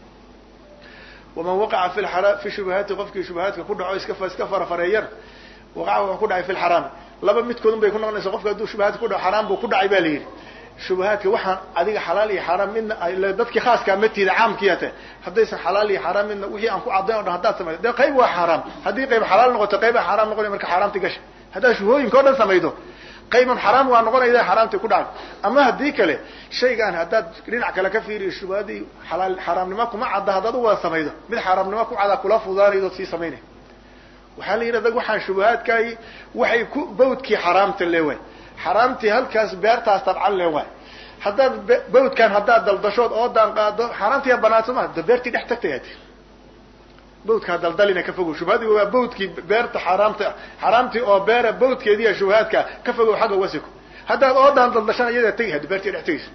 waman waqaca fi lxara fi shubahaati qofkii shubahaadka ku dhaco iska iska farafareeyana waqaca wuxuu ku dhacay fi lxaraami laba midkoodun bay ku noqonaysa qofka hadduu shubahaadka ku dhaco xaraam buu ku dhacay ba la yidhi shubahaadka waxaan adiga xalaal iyo xaaraam midna dadkii khaaskaa matiida caamkiya te haddaysan xalaal iyo xaaraam midna wixii aan ku caddayn o dhan haddaad samaydo dee qayb waa xaaraam haddii qayb xalaal noqoto qaybaa xaaraam noqonaya marka xaaraamti gasha haddaad shubhooyinka o dhan samaydo qayban xaraam waa noqonaysa xaraamti ku dhacay ama haddii kale shaygaan haddaad dhinac kale ka fiiriyo shubahadii xalaal xaaraamnimo kuma cadda haddaad u wada samaydo mid xaaraamnimo ku cada kula fudaanaydo sii samaynay waxaa la yidhahda waxaan shubahaadkaay waxay ku bawdkii xaraamta le waay xaraamtii halkaas beertaas tabcan le waay haddaad bawdkan haddaad daldashood oodaan qaado xaaraamtiyaa banaansa ma da beertii dhex tagtay ati bawdkaa daldalina ka fogow shubhadii waa bawdkii beerta xaaraamta xaaraamtii oo beera bawdkeediiya shubahaadka ka fogow xagga wasiko haddaad oodaan daldashana iyadaa tegi hadi beertii dhex tegaysa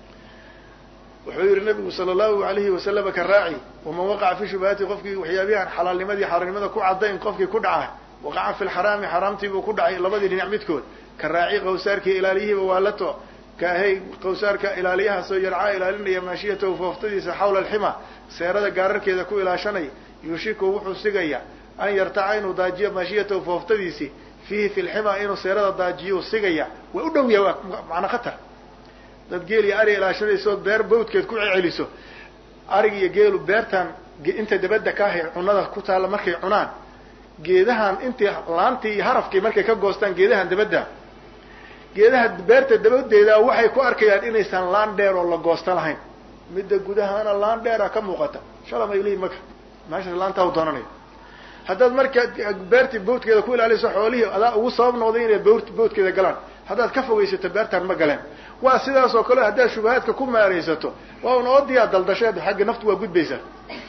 wuxuu yihi nabigu sala allahu alayhi wasalama ka raaci waman waqaca fi shubahaati qofkii waxyaabihan xalaalnimadii xaaraamnimada ku caddayn qofkii ku dhaca waqaca fi lxaraami xaaraamtiibuu ku dhacay labadii dhinac midkood ka raaci qawsaarkii ilaaliyihiiba waa la to kaahay qawsaarka ilaaliyahaasoo yarcaa ilaalinaya maashiyatahu fooftadiisa xawla alxima seerada gaararkeeda ku ilaashanaya yuushiku wuxuu sigaya an yartaca inuu daajiyo maashiyatahu fooftadiisii fiihi fi lxima inuu seerada daajiyuu sigaya waa u dhow yahay waa macna khatar dad geel iyo ari ilaashanaysood beer bawdkeed ku ceceliso arig iyo geelu beertan inta dabadda ka ahay cunada ku taalla markay cunaan geedahan intii laantii iyo harafkii markay ka goostaan geedahan dabadda geedaha beerta dabadeeda waxay ku arkayaan inaysan laan dheer oo la goosta lahayn midda gudahana laan dheera ka muuqata shalam ay leeyihin maka meeshaas laantaa u doonanayo haddaad marka beertii bawdkeeda ku ilaaliso xoolihii adaa ugu sabab noqday inay bawt bawdkeeda galaan haddaad ka fogaysato beertaan ma galeen waa sidaas oo kale haddaad shubahaadka ku maaraysato waa un oodiyaa daldasheed xagga naftu waa gudbaysaa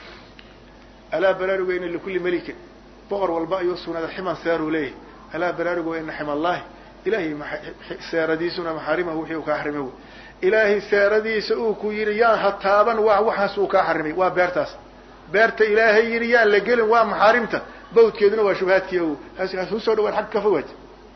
alaa baraaruga ina likulli melikin boqor walba ayuu sugnada ximan seeruu leeyahay alaa baraaruga ina xima allahi ilahay seeradiisuna maxaarimahu wixii uu kaa xarimay wy ilaahay seeradiisa uu ku yidhi yaan ha taaban waa waxaas uu kaa xarimay waa beertaas beerta ilaahay yidhi yaan la gelin waa maxaarimta bawdkeeduna waa shubahaadkii o hasuu soo dhawaan xagga ka fogaad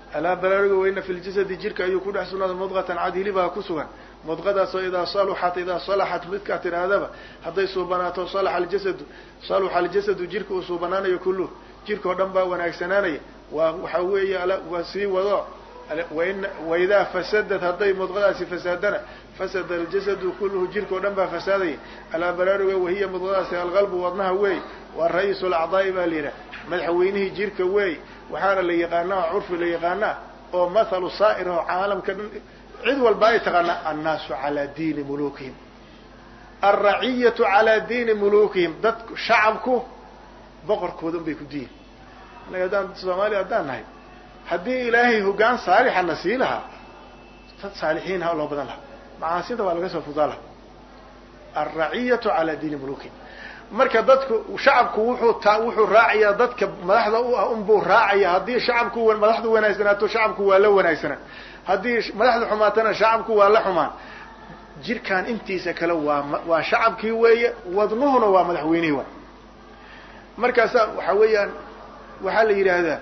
alaa baraaruga weyna fi ljasadi jirka ayuu ku dhex sugnaaday mudqatan cad hilibaa ku sugan mudqadaasoo idaa saluxat idaa salaxat midkaa tidhaahdaba hadday suubanaato salaxa aljasadu saluxa aljasadu jirka uu suubanaanayo kulluh jirka oo dhan baa wanaagsanaanaya waa waxa weeye waa sii wado waidaa fasadad hadday mudqadaasi fasaadana fasada aljasadu kulluhu jirka oo dhan baa fasaadaya alaa baraaruga wahiya mudqadaasi alqalbu wadnaha weey waa ra-iisu lacdaa'i baa la yidhaha madaxweynihii jirka weey waxaana la yaqaanaa curfi la yaqaanaa oo mathalu saa'ir oo caalamka dhan cid walba ay taqaanaa annaasu calaa diini mulukihim alraciyatu calaa diini mulukihim dadku shacabku boqorkooda un bay ku diin innaga haddaan soomaaliya haddaan nahay haddii ilaahay hoggaan saalixana sii lahaa dad saalixiin ha loo badan lahaa macaasinta waa laga soo fudaa laha alraciyatu calaa diini mulukihim marka dadku shacabku wuxuu ta wuxuu raacayaa dadka madaxda u ah unbuu raacaya haddii shacabku madaxdu wanaagsanaato shacabku waa la wanaagsanaa haddii madaxda xumaatana shacabku waa la xumaan jirkan intiisa kale waa waa shacabkii weeye wadnuhuna waa madaxweynihii wa markaasa waxa weeyaan waxaa la yidhaahdaa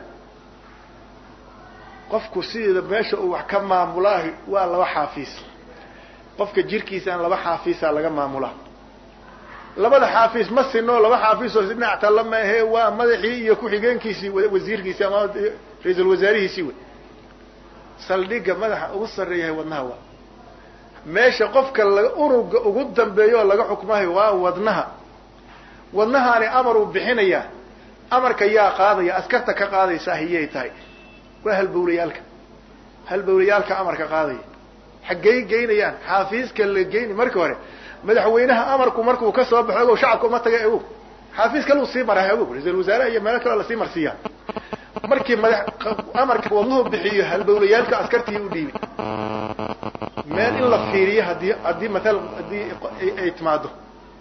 qofku sideeda meesha uu wax ka maamulaahi waa laba xaafiis qofka jirkiisaan laba xaafiisaa laga maamulaa labada xaafiis ma sino laba xaafiisoo dhinac talla maahe waa madaxii iyo ku-xigeenkiisii wasiirkiisii ama ra-iisul wasaarihiisii wey saldhigga madaxa ugu sarreeyahay wadnaha waa meesha qofka la unuga ugu dambeeyo oo laga xukmahayo waa wadnaha wadnahaani amaruu bixinayaa amarka yaa qaadaya askarta ka qaadaysaa hiyay tahay waa halbowlayaalka halbowlayaalka amarka qaadaya xaggay geynayaan xaafiiska la geyni marka hore madaxweynaha amarku markuu ka soo baxo ogow shacabka uma taga ogow xaafiis kaleu sii maraa ogow ra-isul wasaaraha iyo meelo kaleo lasii marsiiyaa markii mada amarka wadnuhu bixiyo halbowlayaalka askartii u dhiibi meel in la fiiriyo hadii haddii maala haddii ay timaado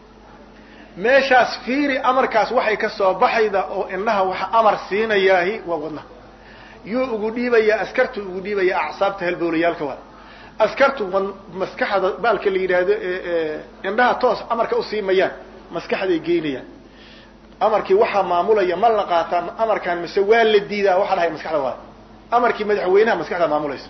meeshaas fiiri amarkaas waxay ka soo baxayda oo inaha waxa amar siinayaahi waa wadnaha yuu ugu dhiibayaa askartu ugu dhiibaya acsaabta halbowlayaalka waa askartu maskaxda baalka la yidhaahdo indhaha toos amarka usii mayaan maskaxday geynayaan amarkii waxaa maamulaya ma la qaataa amarkaan mise waa la diidaa waxaa dhahay maskaxda waa amarkii madaxweynaha maskaxda maamulaysa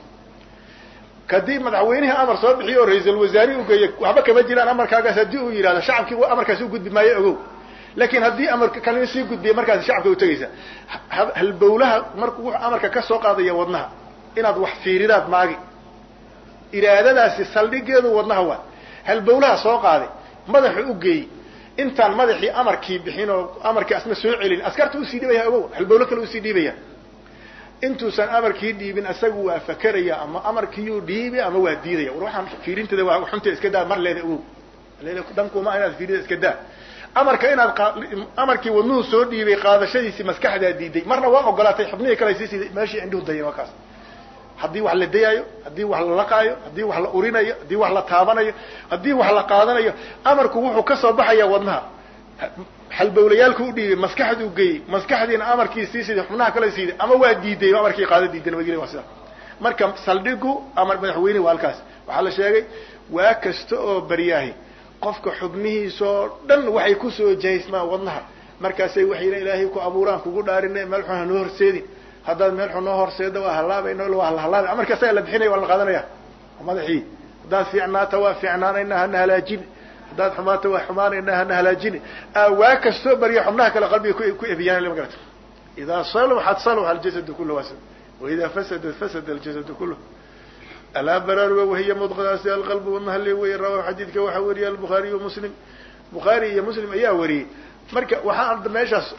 kadib madaxweynihii amar soo bixiyo oo ra-iisul wasaare ugeeya waxba kama jiraan amarkaagaas haddii uu yidhahdo shacabkii amarkaasi u gudbi maayo ogow laakiin haddii amarka kalina sii gudbiya markaasi shacabka utagaysa halbowlaha markuu wuxuu amarka ka soo qaadaya wadnaha inaad wax fiiridaad maagi iraadadaasi saldhigeedu wadnaha waa halbowlaha soo qaaday madaxa u geeyey intaan madaxii amarkii bixin oo amarkii asna soo celin askarta usii dhibaya ogow halbowlo kale usii dhiibaya intuusan amarkii dhiibin asagu waa fakeraya ama amarkiiyuu dhiibi ama waa diidaya war waxaan fiirinteeda waa xunteeda iska daa mar leeda ogow dhankuma inaad fiirida iska daa amarka inaad amarkii wadnuhu soo dhiibay qaadashadiisii maskaxdaa diiday marna waa ogolaatay xubnihii kale sii siiday meeshii indhuhu dayan waa kaas haddii wax la dayaayo haddii wax la laqaayo haddii wax la urinayo haddii wax la taabanayo haddii wax la qaadanayo amarku wuxuu ka soo baxaya wadnaha halbowlayaalku u dhiibay maskaxduu geeyey maskaxdiina amarkii sii siiday xubnaha kale siiday ama waa diiday amarkii qaada diidan wageli waa sida marka saldhigu amar madaxweyne waa halkaas waxaa la sheegay waa kasta oo baryaahi qofka xubnihiisoo dhan waxay kusoo jahaysmaan wadnaha markaasay waxayna ilaahay ku abuuraan kugu dhaarina meel xun hanoo horseedin haddaad meel xun noo horseeda waa halaabayno waa halaabay amarka asaga la bixinaya waa la qaadanaya madaxii haddaad fiicnaata waa fiicnaanayna hana halaajini haddaad xumaata waa xumaanayna hana halaajini waa kastoo barya xubnaha kale qalbiga ku ebiyaan ma garata idaa saluxat saluxa aljasadu kullu was waidaa fasadat fasada aljasadu kullu alaa baraaruga wahiya mudqadaasi alqalbu wadnaha le weye rawahu xadiidka waxaa wariyay albukhaariyu muslim bukhaari iyo muslim ayaa wariyey marka waxaan meeshaas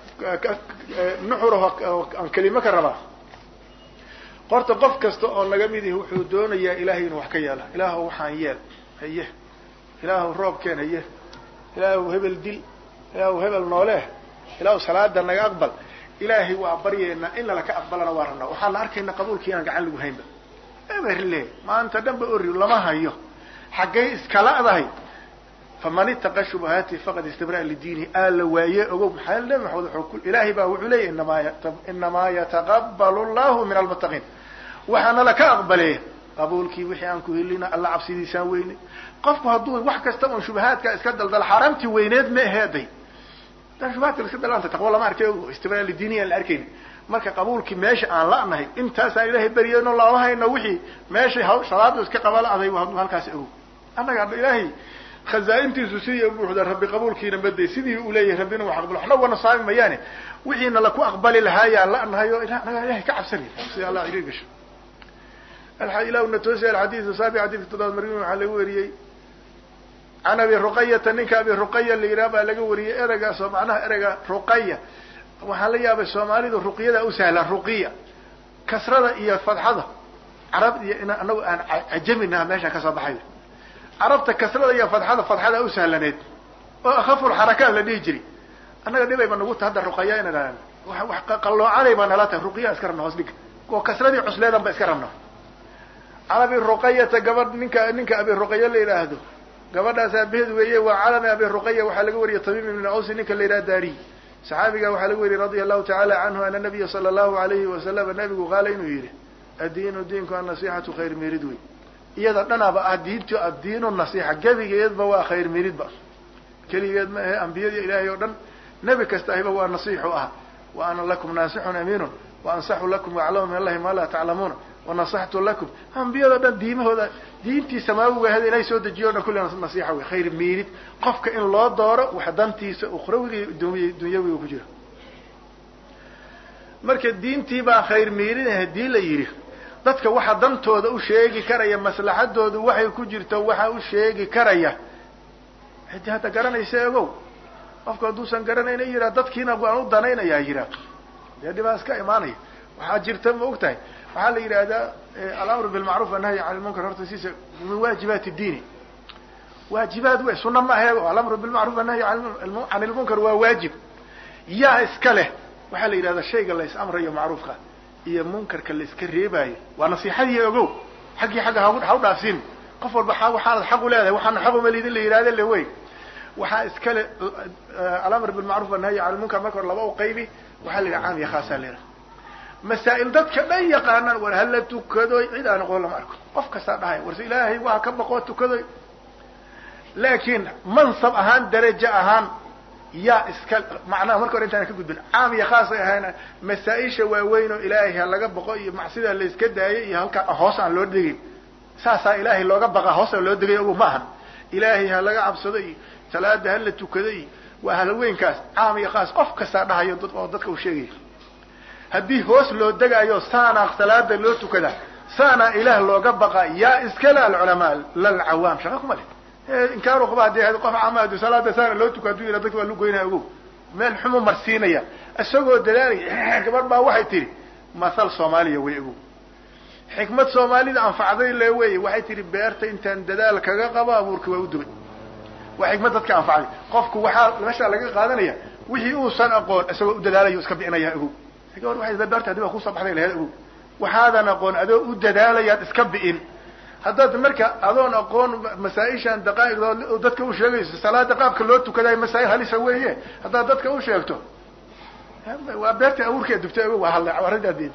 nuxuraho aan kelimo ka rabaa horta qof kasta oo naga mid ihi wuxuu doonayaa ilaahay inuu wax ka yeela ilaahu waxaan yeel haye ilaahu roobkeen haye ilaahu hebel dil ilaahu hebel nooleh ilaahu salaada naga aqbal ilaahay waa baryeena in lala ka aqbalana waa rabnaa waxaana arkayna qabuulkii inaan gacan lagu haynba eberle maanta dhanba ori lama hayo xaggay iskala'dahay faman itaqa shubahaati faqad istabra lidiinihi aa la waaye ogow maxaa nabi maxamed ilaahay baa wuxuu leeyahy inamaa inamaa yataqabalu llahu min almuttaqiin waxaana laka aqbalee qabuulkii wixii aan ku helina alla cabsidiisaan weyne qofku hadduu wax kasta un shubahaadka iska daldala xaaraamtii weyneed ma aheeday dan shubahaadka iska dalanta taqwo lama arkay istibra lidiinihi aan la arkayni marka qabuulkii meesha aan la'nahay intaasaan ilaahay beryeyno looma hayno wixii meeshay ha salaadu iska qabala aday halkaas ogow annaga ilaahay khazaa-intiisu sidii buuxda rabbi qabuulkiina maday sidii uu leeyahay rabbina wax aqbalo waxna wana saami mayaane wixiina laku aqbali lahaayaan la'nahay oo anaga ilahay ka cabsanay sida allah iri gasho ilahuna toosi alxadiidu saabi xadiidka toddobaad margin waxaa laga wariyey can abi ruqayata ninka abi ruqaya la yidhaha baa laga wariyey ereygaas oo macnaha ereyga ruqaya waxaan la yaabay soomaalidu ruqyada u sahlaan ruqiya kasrada iyo fadxada carab iyo in anagu aan cajaminaha meeshaan kasoo baxay carabta kasrada iyo fadxada fadxada u sahlaneed oo akhaful xarakaat la dhihi jiri annaga dhibayba nagu ta hadda ruqaya ina wax qalloocanay baa nala tahay ruqiya iska rabna hoos dhiga oo kasradii cusleedan ba iska rabna can abi ruqayata gabadh ninka ninka abi ruqaya la yidhaahdo gabadhaas aabaheed weeye waa calami abi ruqaya waxaa laga wariyay tabiib ibn awsi ninka la yidhaha daariy saxaabiga waxaa laga wariyey radia allahu tacala canhu ana nabiya sala allahu alayhi wasalama nabigu qaala inuu yihi addiinu diinku annasixatu khayr mirid wey iyada dhanaaba ah diintu addiinu nasixa gebigeedba waa khayr miridba keligeed ma ahe ambiyadii ilaahay oo dhan nebi kasta ahiba waa nasiixu ah wa ana lakum naasixun amiinun wa ansaxu lakum waaclamu min allahi maa laa taclamuuna wanasaxtu lakum ambiyado dhan diimahooda diintii samaawiga ahayd ilahay soo dejiyo o dhan kulli nasiixa wey khayr miirid qofka in loo dooro wax dantiisa ukhrawiga iyo dunyawiga ku jira marka diintii baa khayr miirin hadii la yidhi dadka waxa dantooda u sheegi karaya maslaxadoodu waxay ku jirto waxa u sheegi karaya hadi hadda garanaysa ogow qofku hadduusan garanayna yihaa dadkiina waan u danaynayaa yihaa dee dhibaa iska imaanaya waxaa jirta ma og tahay waxaa la yidhahdaa alamru bilmacruf annahyi can lmunkar horta siisa min waajibaati diini waajibaad wey suna ma ahe alamru bilmacruf annahyi can ilmunkar waa waajib yaa iska leh waxaa la yidhahdaa shayga la is amrayo macruufka iyo munkarka la iska reebaayo waa nasiixadii ogow xaggii xagga ha u dhaafsin qof walba waxaanad xaq u leedahay waxaana xaq uma lidin la yidhahda le wey waxaa iskale alamr bilmacruf annahyi can lmunkar marka hore laba u qaybi waxaa la yidhaha caam iyo khaasaa la yidhaha masaa'il dadka dhan yaqaanaan war hala tukadoy cid aan aqoon lama arko qof kastaa dhahay warse ilaahay waa ka baqoo tukadoy laakiin mansab ahaan darajo ahaan yaa iska macnaha marka hore intaan ka gudbin caam iyo khaasay ahayn masaa-isha waaweyn oo ilaahay ha laga baqo iyo macsida la iska daayay iyo halkaa hoos aan loo degin saasaa ilaahay looga baqa hoos aan loo degay ogu ma ahan ilaahay ha laga cabsado iyo salaada hala tukado iyo waa halaweynkaas caam iyo khaas qof kastaa dhahayo oo dadka uu sheegaya haddii hoos loo degaayo saanaa salaada loo tukada saanaa ilaah looga baqa yaa iskale alculamaa lalcawaam shaqa kuma leh inkaaru qaba hadii qof camaadu salaada saana loo tuka haduu yidha dadka waa lu goynaya ogow meel xumu marsiinaya isagoo dadaalaya gabadh baa waxay tihi masal soomaaliya way ogow xikmad soomaalida anfacday le wey waxay tihi beerta intaan dadaal kaga qabo abuurka waa u dubay waa xikmad dadka anfacday qofku waxaa meeshaa laga qaadanaya wixii uusan aqoon isagoo u dadaalayo iska bicinaya ogow gabadh waxay beerta hadii baa kusoo baxday laheed ogow waxaadan aqoon adoo u dadaalayaad iska bi'in haddaad marka adoon aqoon masaa-ishan daqaa'iqdood dadka u sheegayso salaada qaabka loo tukadayo masaa-il halisa weeye haddaad dadka u sheegto waa beerta abuurkeed dugtay ogow waa hal arrintaaded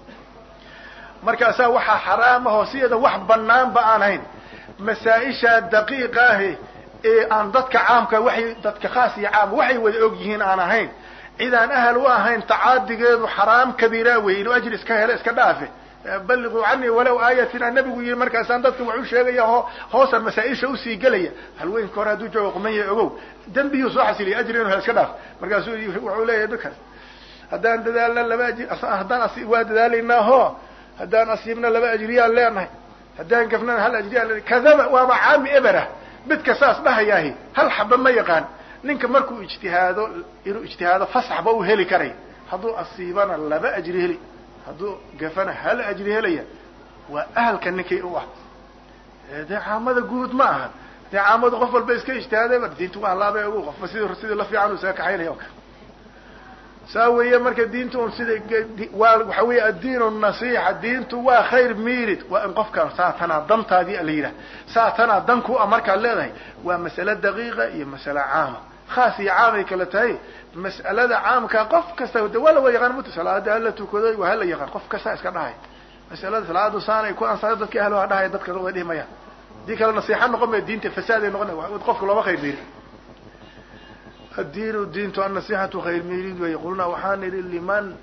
markaasaa waxaa xaraamahoo sideeda wax banaanba aan hayn masaa-isha daqiiqa ahi ee aan dadka caamka waxay dadka khaas iyo caam waxay wada og yihiin aan ahayn cid aan ahal u ahayn tacaadigeedu xaraam kabiira wey inuu ajri iska helo iska dhaafe balliquu canii walow aayatina nabigu yihi markaasaan dadka wax u sheegaya ho hoosan masaa-isha usii gelaya halweynka hore hadduu joogo qumanya ogow dembiyuu soo xasiliya ajri inu helo iska dhaaf markaasuu wuxuu leeyahay dukas haddaan dadaalna laba ajri haddaan asi waa dadaalaynaa ho haddaan asiibna laba ajriyaan leenahay haddaan gafnana hal ajriyaan leenahay kadaba waaba caami eberah midka saas dhahayaahi hal xaba ma yaqaan ninka markuu ijtihaado inuu ijtihaado fasaxba u heli karay hadduu asiibana laba ajri heli hadduu gafana hal ajri helaya waa ahalka ninkii u ah dee caamada guud ma aha dee caamadu qof walba iska ijtihaadayba diintu waa laaba ogu qofba sid sidii la fiican u isaga kaxaynaya o kale saa weeye marka diintu un sida waa waxa weeye addiin nasiixa diintu waa khayr mirid waa in qofka saa tanaa dantaadii la yidhah saa tanaa dan ku a markaad leedahay waa mas'ale daqiiqa iyo mas'ale caama khaas iyo caamay kala tahay mas'alada caamka qof kasta de waa la wa yaqaan mut salaada hala tukaday waa hala yaqaan qof kasta iska dhahay masalada salaadu saanay ku ansaay dadka ahlo ha dhahay dadka way dhihi mayaan hadii kale nasiixa noqon maya diinta fasaaday noqon qofka looma khayr miirin addiinu diintu annasixatu khayr miirid wey qulnaa waxaan idhi liman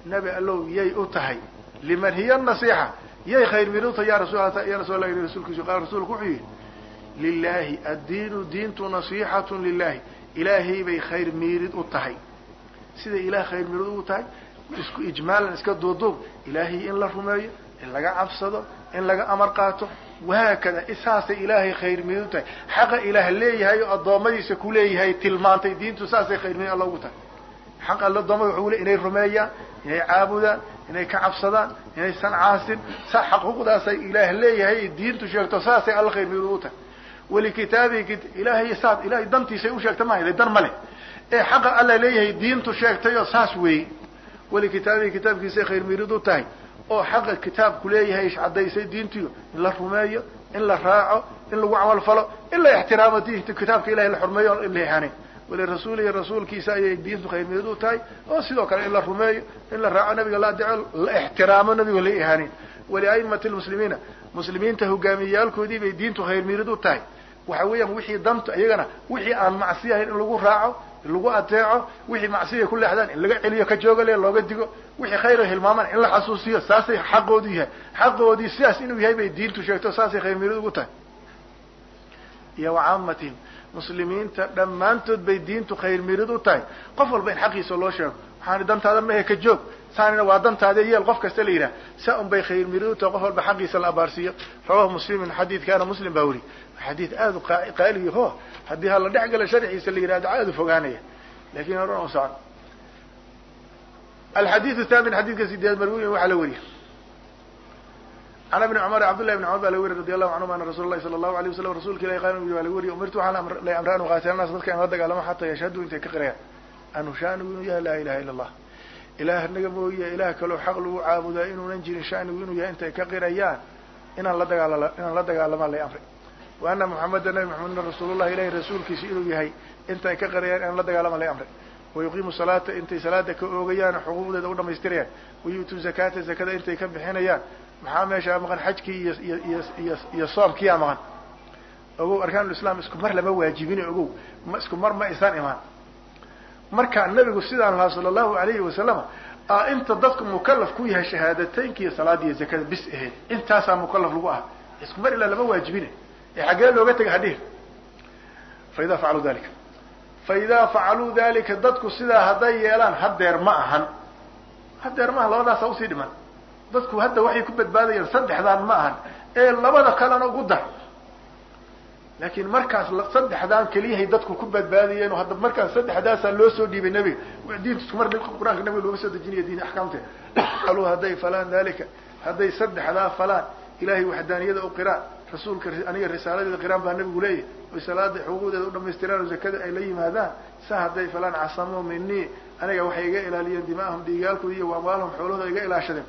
nebi allow yay u tahay liman hiya nasiixa yay khayr mirid u tahay ya rasul ya rasul allah rasuulkiisu qaala rasuulku wuxuu yihi lilahi addiinu diintu nasiixatun lilahi ilaahay bay khayr miirid u tahay siday ilaah khayr miirid ugu tahay isku ijmaalan iska duuduub ilaahay in la rumeeyo in laga cabsado in laga amar qaato wahaakada saasay ilaahay khayr miid u tahay xaqa ilaah leeyahay oo addoommadiisa ku leeyahay tilmaantay diintu saasay khayr miid alla ugu tahay xaq alla addoommada wuxuu le inay rumeeyaan inay caabudaan inay ka cabsadaan inaysan caasin sa xaquuqdaasay ilaah leeyahay diintu sheegto saasay alla khayr miid ugu tahay walikitaabihi ilaahay saas ilahay dantiisay u sheegta maha dan ma leh ee xaqa alla leeyahay diintu sheegtay oo saas weeye walikitaabihi kitaabkiisay khayr miirid u tahay oo xaqa kitaabku leeyahay caddaysay diintiyo in la rumeeyo in la raaco in lagu camal falo in la ixtiraamo diinta kitaabka ilahay la xurmeeyo in la ihaanin walirasuulihi rasuulkiisa ayay diintu khayr miid u tahay oo sidoo kale in la rumeeyo in la raaco nabiga la adeeco la ixtiraamo nabiga la ihaanin waliaimati lmuslimiina muslimiinta hogaamiyayaalkoodii bay diintu khayr miirid u tahay waxa weeyaan wixii danta iyagana wixii aan macsi ahayn in lagu raaco in lagu adeeco wixii macsiya ku leexdaan in laga celiyo ka joogale looga digo wixii khayra hilmaamaan in la xasuusiyo saasay xaqoodu yahay xaqoodii sidaas inuu yahay bay diintu sheegto saasay khayr miirid ugu tahay iyo wacaamatihim muslimiinta dhammaantood bay diintu khayr miirid u tahay qof walba in xaqiisa loo sheego waxaani dantaada mahe ka joog saanina waa dantaada yeel qof kasta la yidhaha saa un bay khayr miirid u tahay qof walba xaqiisa la abaarsiiyo rawahu muslimin xadiidkaana muslim baa weri xadiid aada u qaaliyaho haddii hala dhex gala sharxiisa la yihahdo aada u fogaanaya lakin horan u socon alxadiidu thamin xadiidka sideed marwiyin waxaa la weriye can ibni cumar cabdullahi bn cumar baa la weriy radi allahu canhum ana rasuula lahi sala allahu alayh wasalam rasulka ilahi qaal waa la weriye umirtu waxaan la amra an uqaatila nas dadka in la dagaalamo xataa yashhaduu intay ka qirayaan anu shaanigu inuu yahay laa ilaha ila allah ilaah naga mooye ilaah kaloo xaq lagu caabudaa inuunan jirin shaanigu inuu yahay intay ka qirayaan inaan la dagaal inaan la dagaalamaa lay amray wa ana muxameda nabi maxamedna rasuulullahi ilahi rasuulkiisa inuu yahay intay ka qarayaan inaan la dagaalama lay amray wayuqiimu salaata intay salaada ka oogayaan xuquuqdeeda u dhamaystirayaan wayu'tuu zakata zakada intay ka bixinayaan maxaa meeshaa maqan xajkii iyo iyo iyo iyo iyo soomkiyaa maqan ogow arkaanulislaam isku mar lama waajibin ogow ma isku mar ma isan imaan marka nabigu sidaan lahaa sala allahu alayhi wasalama a inta dadku mukalaf ku yahay shahaadateynka iyo salaada iyo zakada bis ahayd intaasaa mukalaf lagu ah isku mar ilaa lama waajibine ee xaggee looga tegay hadhihin fa idaa facaluu dalika fa idaa facaluu dalika dadku sidaa hadday yeelaan hadeer ma ahan hadeer ma ahan labadaasa usii dhiman dadku hadda waxay ku badbaadayaan saddexdaan ma ahan ee labada kalena ugu dar laakiin markaas saddexdaan keliyahay dadku ku badbaadayeen oo hadda markaas saddexdaasaa loo soo dhiibay nebiga diinta isku mar qur-aanka nabiga looga soo dejinaya diin axkaamteed aluu hadday falaan dalika hadday saddexdaa falaan ilahay waxdaaniyada u qiraan rasuulka aniga risaaladeeda qiraan baa nabigu leeyahay oy salaada xuquuqdeeda u dhamaystiraan oo zakada ay la yimaadaan sa hadday falaan casamuu minii aniga waxay iga ilaaliyeen dimaahum dhiigaalkooda iyo amwaalahum xoolahooda iga ilaashadeen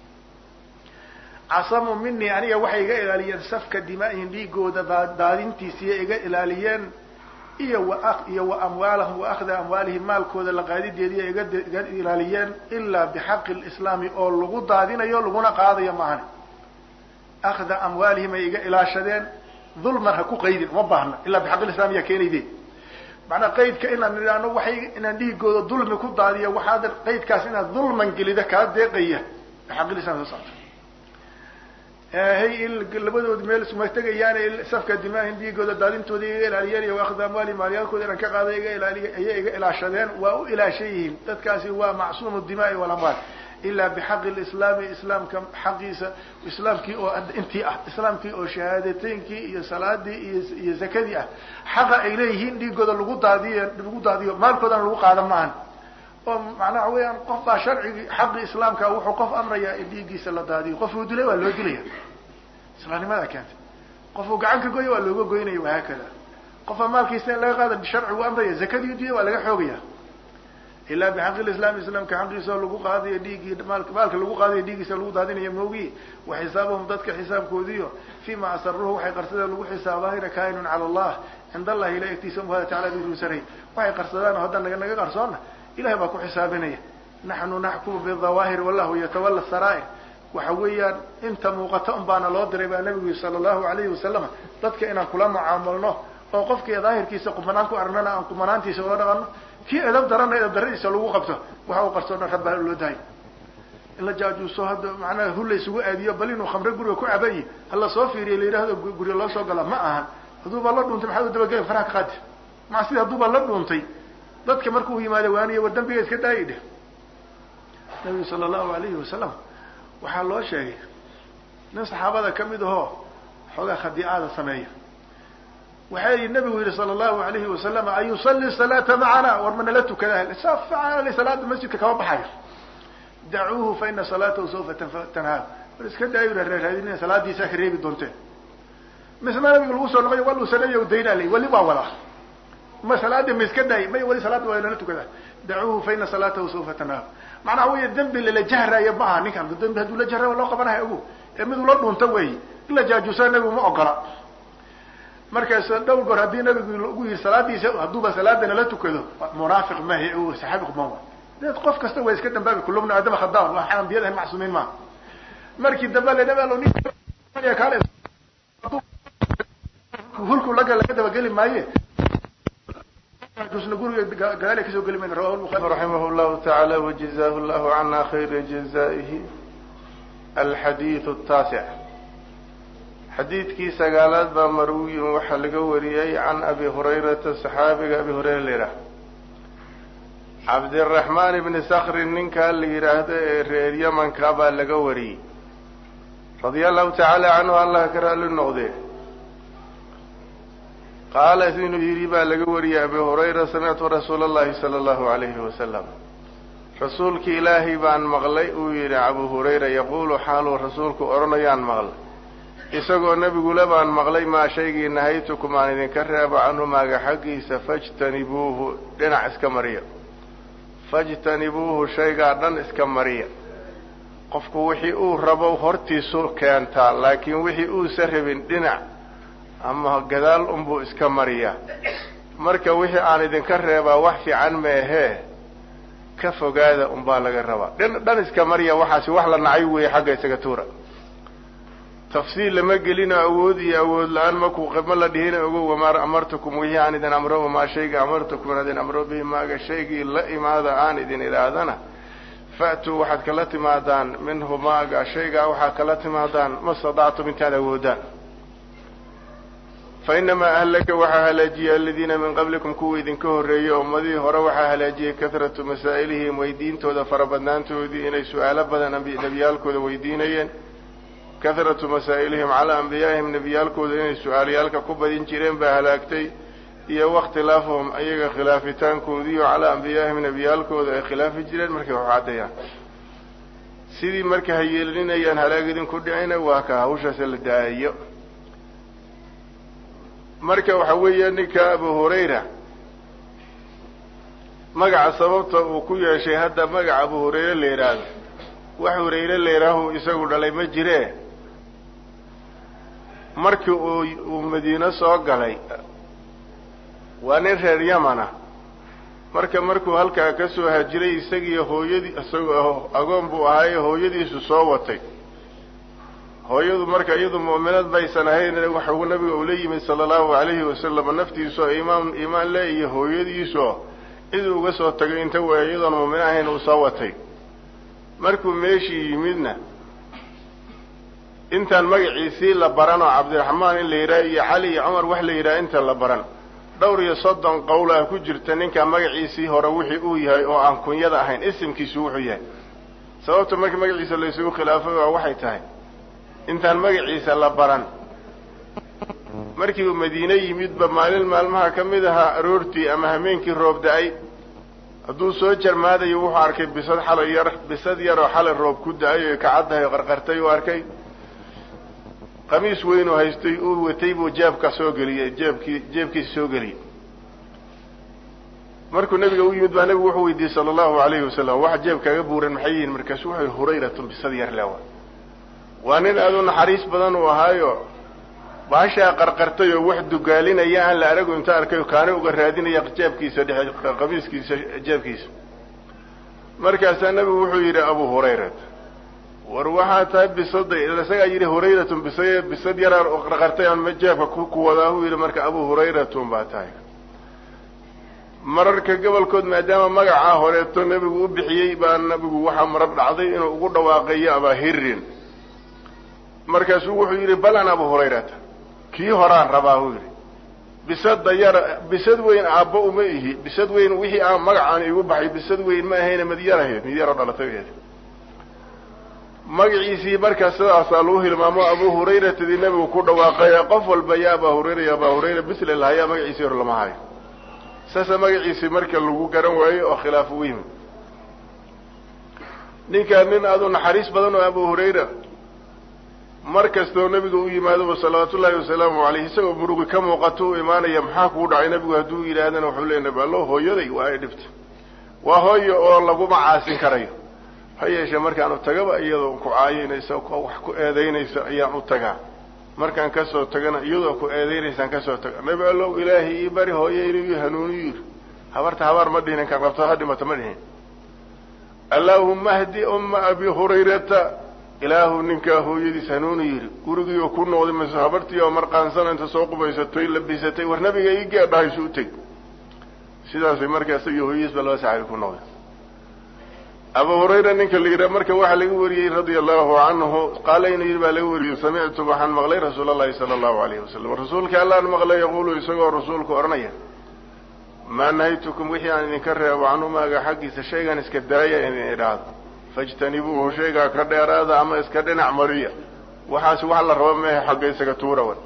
casamuu minii aniga waxay iga ilaaliyeen safka dimaa'ihim dhiigooda daadintiisiiya iga ilaaliyeen iyo wa iyo wa amwaalahum wa akhda amwaalihim maalkooda la qaadideediya iga iga ilaaliyeen ilaa bixaqi lislaami oo lagu daadinayo laguna qaadayo maahan akhda amwaalihim ay iga ilaashadeen dulman ha ku qaydin uma baahna ilaa bixaq lislaam yaa keenayde macnaa qaydka inaan nidhaano waxay inaan dhiigooda dulmi ku daadiyo waxaad qaydkaas inaad dulman gelida kaa deeqaya bixaqilislam soo socto hay labadoodi meel isuma tegayaane safka dimaahin dhiigooda daadintooda iga ilaaliyeen iyo akhda amwaali maalyaalkooda inaan ka qaada iga ilaaliy ayay iga ilaashadeen waa u ilaashan yihiin dadkaasi waa macsuumu dimaai walamwaal ilaa bixaqi lislaami islaamka xaqiisa islaamkii oo intii ah islaamkii oo shahaadateynkii iyo salaadii iyo iyo zakadii ah xaqa ay leeyihiin dhiigooda lagu daadiyo lagu daadiyo maalkoodana lagu qaada maahan oo macnaha waxa weeyaan qof baa sharcigii xaqii islaamka wuxuu qof amrayaa in dhiiggiisa la daadiyo qofuu dilay waa loo dilaya islaamnimadaa keentay qofuu gacan ka goya waa looga goynaya wahaakada qofaa maalkiisa in laga qaada sharcigu amraya zakadii diya waa laga xoogaya ilaa bixaqi lislaam islaamka xaqiisa oo lagu qaadayo dhiiggii maalka lagu qaadayo dhiiggiisa lagu daadinayo moogi wa xisaabahum dadka xisaabkoodiyo fima asaruhu waxay qarsadeen lagu xisaabahayna kainun cala allah cind allahi ila egtiisa umhada tacala birusaray waxay qarsadaan oo hadda naga naga qarsoona ilahay baa ku xisaabinaya naxnu naxkumu bidawaahir wallahu yatawala saraa'ir waxa weeyaan inta muuqata un baana loo diray baa nabigu sala allahu alayhi wasalam dadka inaan kula mucaamalno oo qofkii daahirkiisa qumanaan ku arnana aan qumanaantiisa ula dhaqano kii edab darana edab daradiisa lagu qabto waxa uu qarsoona rabbaa loo dahay in la jaajuuso hadda macnaha hul la isugu aadiyo bal inuu khamre guriga ku cabayi hala soo fiiriya la yidhahdo guriga loo soo gala ma ahan hadduubaa la dhuuntay maxaa u dabageli faraha ka qaadi macsida hadduubaa la dhuuntay dadka markuu yimaado waaniya war dambiga iska daayi dheh nabigu sala allahu alayhi wasalam waxaa loo sheegay nin saxaabada kamid ahoo xoogaa khadiicada sameeya waxay nabigu yihi sala allahu alayhi wasalam an yusalli salaata macana war ma nala tukada safaal salaada masjidka kama baxayo dacuuhu fa ina salaatahu saufa tanhaar war iska daayo raaraadinina salaadiisaa ka reebi doonteen misna nabiga lagu soo noqoy wal usanayo daynaa lay wali waa wadaa ma salaada ma iska daay may wali salaada waa nala tukada dacuuhu fa ina salaatahu saufa tanhaar macnaha wey dembi lala jahraayo ma aha ninkan dembi hadduu la jahra loo qabanahay ogu ee miduu la dhunta wey in la jaajuusa nabigu ma ogola markaas dhowr goor haddii nabigu ugu yihi salaadiisa hadduuba salaada nala tukado munaafiq mahi saxaabiq ma dee qof kasta waa iska dambaabi kulubna aadama khadaan waa ambiyadahan macsuumiin maaha markii dambe la dhab hulku laga laga dabageli maaye guriga gadaal kasoo geli mayna rawahu lbukhari raximah llahu tacaala wajazahu llahu cana khayra jazaihi alxadiidu taasic xadiidkii sagaalaad baa marwiyin waxaa laga wariyey can abi hurayrata saxaabiga abi hurayra la yidhaah cabdiraxmaan ibni sakrin ninkaa la yidhaahdo ee reer yamanka baa laga wariyey radia allahu tacaala canhu allah ka raali noqdee qaala inuu yidhi baa laga wariyey abi hurayra samictu rasuula allahi sala allahu alayhi wasalam rasuulki ilaahay baan maqlay uu yidhi abu hurayra yaquulu xaaluu rasuulku odhanayaan maqlay isagoo nebigule baan maqlay maa shaygii nahaytukum aan idinka reebo canhu maaga xaggiisa fajtanibuuhu dhinac iska mariya fajtanibuuhu shaygaa dhan iska mariya qofku wixii uu rabo hortiisu keentaa laakiin wixii uusa rabin dhinac ama gadaal unbuu iska mariyaa marka wixii aan idinka reebaa wax fiican meehee ka fogaada unbaa laga rabaa dhan iska mariya waxaasi wax la nacay weeye xagga isaga tuura tafsiil lama gelino awood iyo awood la-aan maku ma la dhihina ogo wamaa amartukum wixii aan idin amro wamaa shayga amartukum aan idin amro bihi maaga shaygii la imaada aan idin idhaahdana fa'tuu waxaad kala timaadaan minhu maaga shaygaa waxaad kala timaadaan ma stadactum intaad awoodaan fa inamaa ahlaka waxaa halaajiyay aladiina min qablikum kuwa idinka horreeyey ummadihii hore waxaa halaajiyey kahratu masaa'ilihim weydiintooda farabadnaantoodii inay su-aalo badan nebiyaalkooda weydiinayeen kahratu masaa'ilihim calaa ambiyaa'ihim nebiyaalkooda inay su-aalayaalka ku badin jireen baa halaagtay iyo wakhtilaafuhum ayaga khilaafitaankoodiiyo calaa ambiyaa'ihim nebiyaalkooda ay khilaafi jireen markay wax caddeeyaan sidii marka ha yeelinayaan halaag idinku dhicina waa ka hawshaase la daayo marka waxa weeya ninka abu hurayra magaca sababta uu ku yeeshay hadda magaca abu hurayre la yidhaahdo wax hurayre la yidhaahu isagu dhalay ma jiree markii uu uu madiine soo galay waa nin reer yamana marka markuu halkaa ka soo hajiray isagiiyo hooyadii isagoo agoon buu ahaaye hooyadiisu soo watay hooyadu marka iyadu mu'minad baysan ahayn waxuu nabiga ula yimid sala allahu alayhi wasalam naftiisoo imaan iimaan le iyo hooyadiisoo ciduu uga soo tagay inta way iyadoon mu'min ahayn uu soo watay markuu meeshii yimidna intaan magaciisii la baran oo cabdiraxmaan in la yidhaha iyo cali iyo cumar wax la yidhaha inta la baran dhowr iyo soddon qowl ah ku jirta ninkaa magaciisii hore wixii uu yahay oo aan kunyada ahayn isimkiisu wuxuu yahay sababta marka magaciisa laysugu khilaafay waa waxay tahay intaan magaciisa la baran markii uu madiine yimidba maalin maalmaha ka mid ahaa aroortii ama hameenkii roob da-ay hadduu soo jarmaadayo wuxuu arkay bisad xalay yar bisad yaroo xalay roob ku da-ay oy kacaddahay o qarqartay uu arkay qamiis weyn oo haystay uu watay buu jeebka soo geliyey jeebkii jeebkiisa soo geliyey markuu nabiga u yimid baa nabigu wuxuu weydiiyey sala allahu alayhi wasalam waxa jeebkaaga buuran maxay yihiin markaasu wuxuu hurayratun bisad yar lewa waa nin aad u naxariis badan uu ahaayo baashaa qarqartay oo wax dugaalinaya aan la arago inta arkay kaani uga raadinaya jeebkiisa dhexe qamiiskiisa jeebkiisa markaasaa nabigu wuxuu yidhi abu hurayrat war waxaa tahay bisada isagaa yidhi hurayratun bisa bisad yaraa qarqartay aan jeebka ku wadaa uu yidhi marka abu hurayratun baa tahay mararka gobolkood maadaama magacaa horeeto nebigu u bixiyey baa nebigu waxaa marar dhacday inuu ugu dhawaaqayo abaahirin markaasuu wuxuu yidhi balan abu hurayrata kii horaan rabaa buu yidhi bisada yara bisad weyn aabbo uma ihi bisad weyn wixii aan magacaan igu baxay bisad weyn ma ahayna mid yar ahayd mid yaroo dhalatay ahayd magaciisii markaa sidaasaa lagu hilmaamo abu hurayratadii nebigu ku dhawaaqaya qof walba ya abaa hurayra ya abaa hurayra bisle lahayaa magaciisii hor lama hayo saasa magaciisii marka lagu garan waayo oo khilaaf u yimi ninkaa nin aadu naxariis badan oo abu hurayra mar kastoo nebiga u yimaadoba salawaatu ullaahi wasalaamu caleyh isagoo murugi ka muuqato u imaanaya maxaa kuu dhacay nebigu hadduu yidhaahdana wuxuu leey nabi allo hooyaday waa ay dhibta waa hooyo oo laguma caasin karayo ha yeeshee markaan u tagaba iyadoo ku caayinaysa wax ku eedaynaysa ayaan u tagaa markaan kasoo tagana iyadoo ku eedaynaysaan kasoo taga nebi allow ilaahay ii bari hooyo inuu ii hanuuniyu yidhi habarta habaar ma dhihin inkaan qabto ha dhimato ma dhihin allaahumma hdi umma abi hurayrata ilaahu ninkaa hooyadiis hanuuni yidhi gurigiioo ku noqday mise habartii oo marqaansana inta soo qubaysatoy labisatay war nabiga ii geedhahaysu u teg sidaasay markaa isagii hooyadiis ba laba saxaabi ku noqday abu hurayra ninka la yidhaha marka waxaa laga wariyey radia allahu canhu qaala inuu yidhi baa laga wariyey samictu waxaan maqlay rasuul allahi sala allahu alayhi wasalam rasuulka allaan maqlay yaquulu isagoo rasuulku odhanaya maa nahaytukum wixii aan idinka reebo canumaaga xaggiisa shaygan iska daaya idin idhaahdo fajtanibuuhu shaygaa ka dheeraada ama iska dhinac mariya waxaasi wax la rabo mehe xagga isaga tuurawan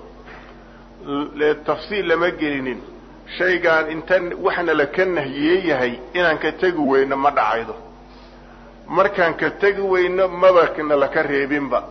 tafsiil lama gelinin shaygaan inta waxna la ka nahiyey yahay inaan ka tegi weyno ma dhacaydo markaan ka tegi weyno mabana laka reebinba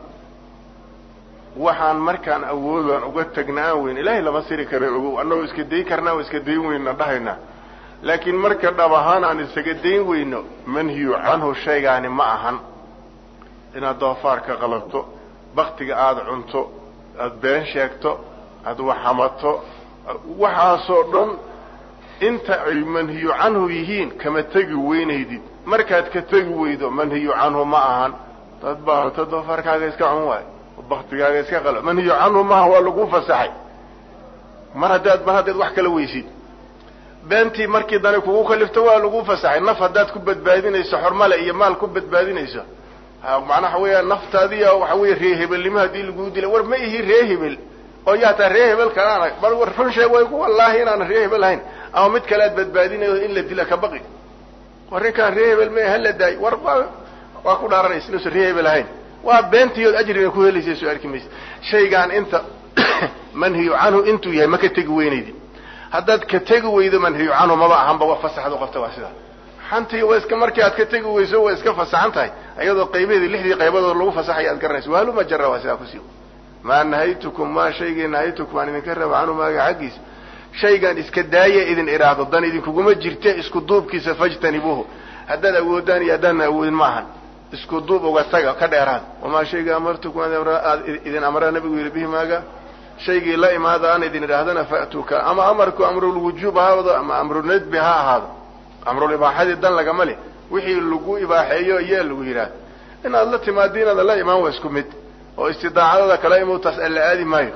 waxaan markaan awoodaan uga tagna aan weyn ilaahay lama siri kara ogow annagoo iska dayn karnaa oo iska dayn weyna dhahaynaa laakiin marka dhab ahaan aan isaga dayn weyno manhiyu canhu shaygaani ma ahan inaad doofaar ka qalabto baktiga aada cunto aada been sheegto aada waxamato waxaasoo dhan inta ay manhiyu canhu yihiin kama tegi weynaydid markaad ka tegi weydo manhiyu canhu ma ahan dad baa horta doofaarkaaga iska cun waayo baktigaaga iska qalo manhiyu canhu maaha waa lagu fasaxay mar haddaad mar haddaad wax kala weysid beentii markii dani kugu kalifto waa lagu fasaxay naf haddaad ku badbaadinayso xormale iyo maal ku badbaadinayso macnaha waxa weeya naftaadiya waxa weeye ree hebelnimo haddii laguu dila war ma ihi ree hebel oo yaa taa ree hebel kalaana bar war run sheeg way ku wallaahi inaan ree hebel ahayn ama mid kale aad badbaadinayo in la dila ka baqi war ninkaan ree hebel ma hala daay war waa ku dhaaranaysa inuusan ree hebel ahayn waa beentiyood ajriga ku helaysa soo arki maysa shaygaan inta manhiyu canhu intuu yahay ma ka tegi weynaydi haddaad ka tegi weydo manhiyu canhu maba ahanba wa fasaxdu qabta waa sidaa xantii waa iska markii aad ka tegi weyso waa iska fasaxan tahay iyadoo qaybaheedi lixdii qaybadood lagu fasaxaya aad garanayso waaluma jara waa sidaa kusi maa nahaytukum maa shaygii nahaytukum aan idinka raba canhu maaga xaggiisa shaygaan iska daaya idin idhaahdo dan idinkuguma jirte isku duubkiisa fajtanibuuhu haddaad awoodaan iyo haddaadna awoodin ma ahan isku duub uga taga ka dheeraad wamaa shayga amartukum aad idin amraa nabigu yidhi bihi maaga shaygii la imaada aan idin idhaahdana fa'tuuka ama amarku amrulwujuub ha ahaado ama amrunadbi ha ahaado amrul ibaaxadii dan lagama leh wixii lagu ibaaxeeyo yee lagu yidhaahdo inaad la timaado inaada la imaan waa isku mid oo istidaacadada kale imutaas alla aadi maayo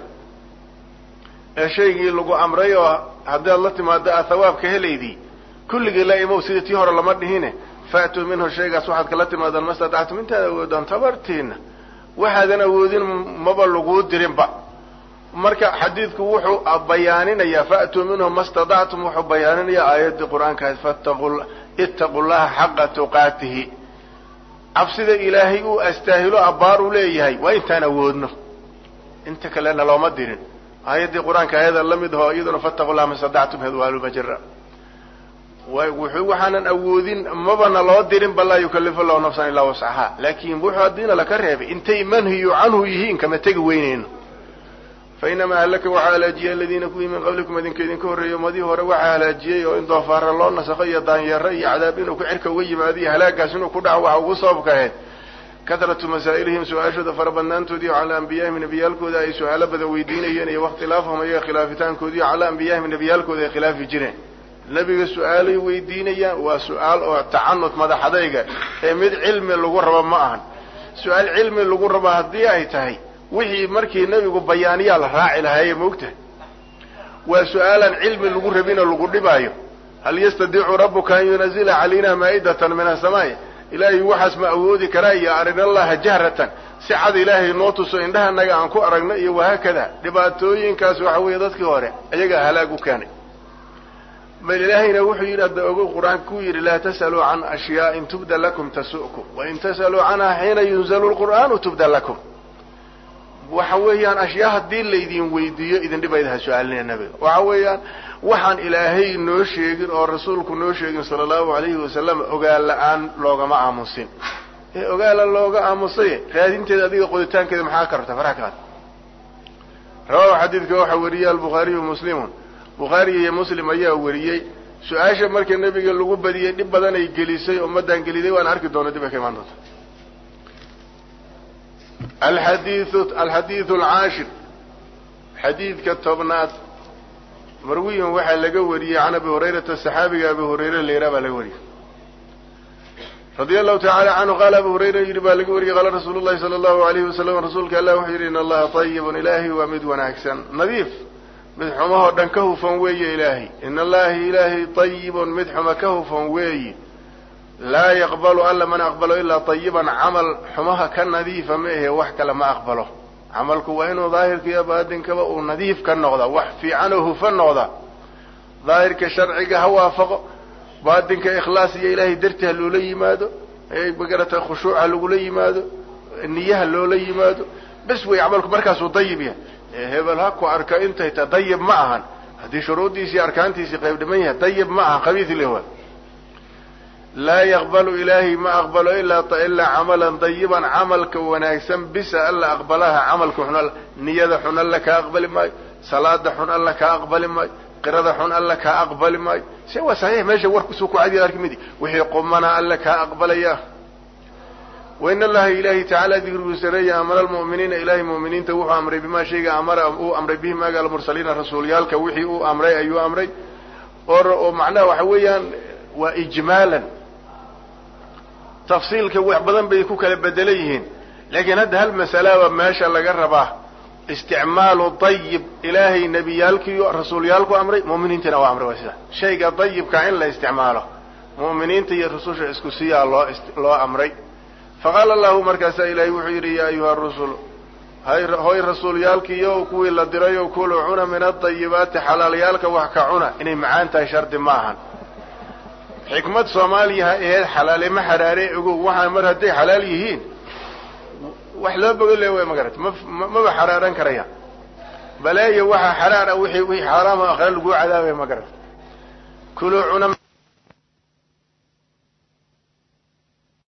ee shaygii lagu amray oo haddaad la timaado aad hawaabka helaydii kulligii la imow sidii tii hore lama dhihine fa'tuu minhu shaygaas waxaad kala timaadaan ma stadactum intaad awoodaan tabartiina waxaadan awoodin maba laguu dirinba marka xadiidku wuxuu bayaaninayaa fa'tuu minhu ma stadactum wuxuu bayaaninayaa aayaddii qur-aanka ahayd fattaqu ittaqu llaha xaqa tuqaatihi cabsida ilaahay uu astaahilo abbaar u leeyahay waa intaan awoodno inta kalena looma dirin aayaddii qur-aanka ayada la mid aho iyaduna fattaqu llaha ma stadactum hedwaalumajara wuxuu waxaanan awoodin mabana loo dirin ba laa yukalifu allahu nafsan ilaa wascahaa laakin wuxuu haddiina laka reebay intay manhiyu canhu yihiin kama tegi weyneyno fa inamaa halaka waxaa halaajiyay aladiina kuwii min qablikum idinka idinka horreeyey umadii hore waxaa halaajiyey oo in doofaara loo nasakho iyo daanyeero iyo cadaab inuu ku cirka uga yimaado iyo halaagaas inuu ku dhaco waxa ugu sababka ahayd kahratu masaa'ilihim su-aashooda fara badnaantoodii calaa anbiyaahim nebiyaalkooda ay su-aalo badan weydiinayeen iyo wakhtilaafahum ayaga khilaafitaankoodii calaa anbiyaahim nebiyaalkooda ay khilaafi jireen nebiga su-aalay weydiinayaan waa su-aal oo tacanut madaxadayga ee mid cilmi lagu rabo ma ahan su-aal cilmi lagu rabo haddii ay tahay wixii markii nebigu bayaaniyaa la raaci lahaaye maogtahay waa su-aalaan cilmi lagu rabinoo lagu dhibaayo hal yastadiicu rabbuka an yunazila calayna maa'idatan min asamaai ilaahay waxaas ma awoodi karaa iyo arinallaha jahratan si cad ilaahay noo tuso indhahanaga aan ku aragno iyo wahaakada dhibaatooyinkaas waxa weeye dadkii hore ayagaa halaag u keenay bal ilaahayna wuxuu yidhi hadda ogow qur-aanka ku yidhi laa tas'aluu can ashyaaءin tubda lakum tasu'kum wain tas'aluu canha xiina yunzalu lqur'aanu tubda lakum waxa weeyaan ashyaa haddii laydin weydiiyo idin dhibayda ha su-aalinaya nabiga waxa weeyaan waxaan ilaahay noo sheegin oo rasuulku noo sheegin sala allahu alayhi wasalam ogaal la-aan loogama aamusin ee ogaala looga aamusay raadinteeda adiga qoditaankeeda maxaa ka rabta faraha ka qaad rawahu xadiidka waxaa wariyey albukhaariyu muslimun bukhaariga iyo muslim ayaa wariyey su-aasha marka nebiga lagu badiyey dhib badan ay gelisay ummaddan geliday waan arki doona dib ay ka imaan doonta alxadiiu alxadiidu alcaashir xadiidka tobnaad marwiyan waxaa laga wariyey can abi hurayrata saxaabiga abi hurayre leeraa baa laga wariyey radia allahu tacala canhu qaala abu hurayra yidhi baa laga wariyey qaala rasuulu llahi sala allahu alayhi wasalam rasuulka allah wuxuu yidhi in allaha tayibun ilaahay waa mid wanaagsan nadiif mid xumahoo dhan ka hufan weeye ilaahay in allahi ilaahay tayibun mid xuma ka hufan weeyi laa yaqbalu alla mana aqbalo ilaa tayiban camal xumaha ka nadiifa ma ahe wax kale ma aqbalo camalku waa inuu daahirka iyo baatinkaba uu nadiif ka noqda wax fiican oo hufan noqda daahirka sharciga ha waafaqo baatinka ikhlaas iyo ilaahay darti ha loola yimaado magarata khushuuc ha lagula yimaado niyaha loola yimaado bes wey camalku markaasuu dayib yahay hebel ha ku arka intay ta dayib ma ahan haddii shuruuddiisii arkaantiisii qayb dhiman yahay dayib ma ahan khabiis lewa laa yaqbalu ilaahay ma aqbalo ilaa ilaa camalan dayiban camalka wanaagsan bisa alla aqbalaha camalka xun alla niyada xun alla kaa aqbali maayo salaada xun alla kaa aqbali maayo qirada xun alla kaa aqbali maayo se waa saxiix meesha warkusuu ku cadiya arki midi wixii qumana alla kaa aqbalaya wain allaha ilahi tacaala dikrigu sareeya amara almu'miniina ilahay mu'miniinta wuxuu amray bimaa shayga amara uu amray bihi maaga almursaliina rasuulyaalka wixii uu amray ayuu amray oo macnaha waxa weeyaan waa ijmaalan tafsiilka wax badan bay ku kala bedelan yihiin laakiin hadda hal masalaba meesha laga rabaa isticmaalu dayib ilaahay nebiyaalkiiyo rasuulyaalku amray mu'miniintana waa amray waa sida shayga dayibka in la isticmaalo mu'miniinta iyo rususha isku siyaa loo loo amray faqaala allahu markaasaa ilaahay wuxuu yidhi yaa ayuha rusul hoy rasuulyaalkiiyo kuwii la dirayo kulu cuna min adayibaati xalaalyaalka wax ka cuna inay macaan tahay shardi ma ahan xikmad soomaaliya ha aheed xalaale ma xaraare ogow waxaan mar hadday xalaal yihiin wax loo bogo le way magarata ma maba xaraaran karaya baleeyo waxaa xaraara wixii wixii xaaraama akhre laguu cadaabaya magarata kuluu cuna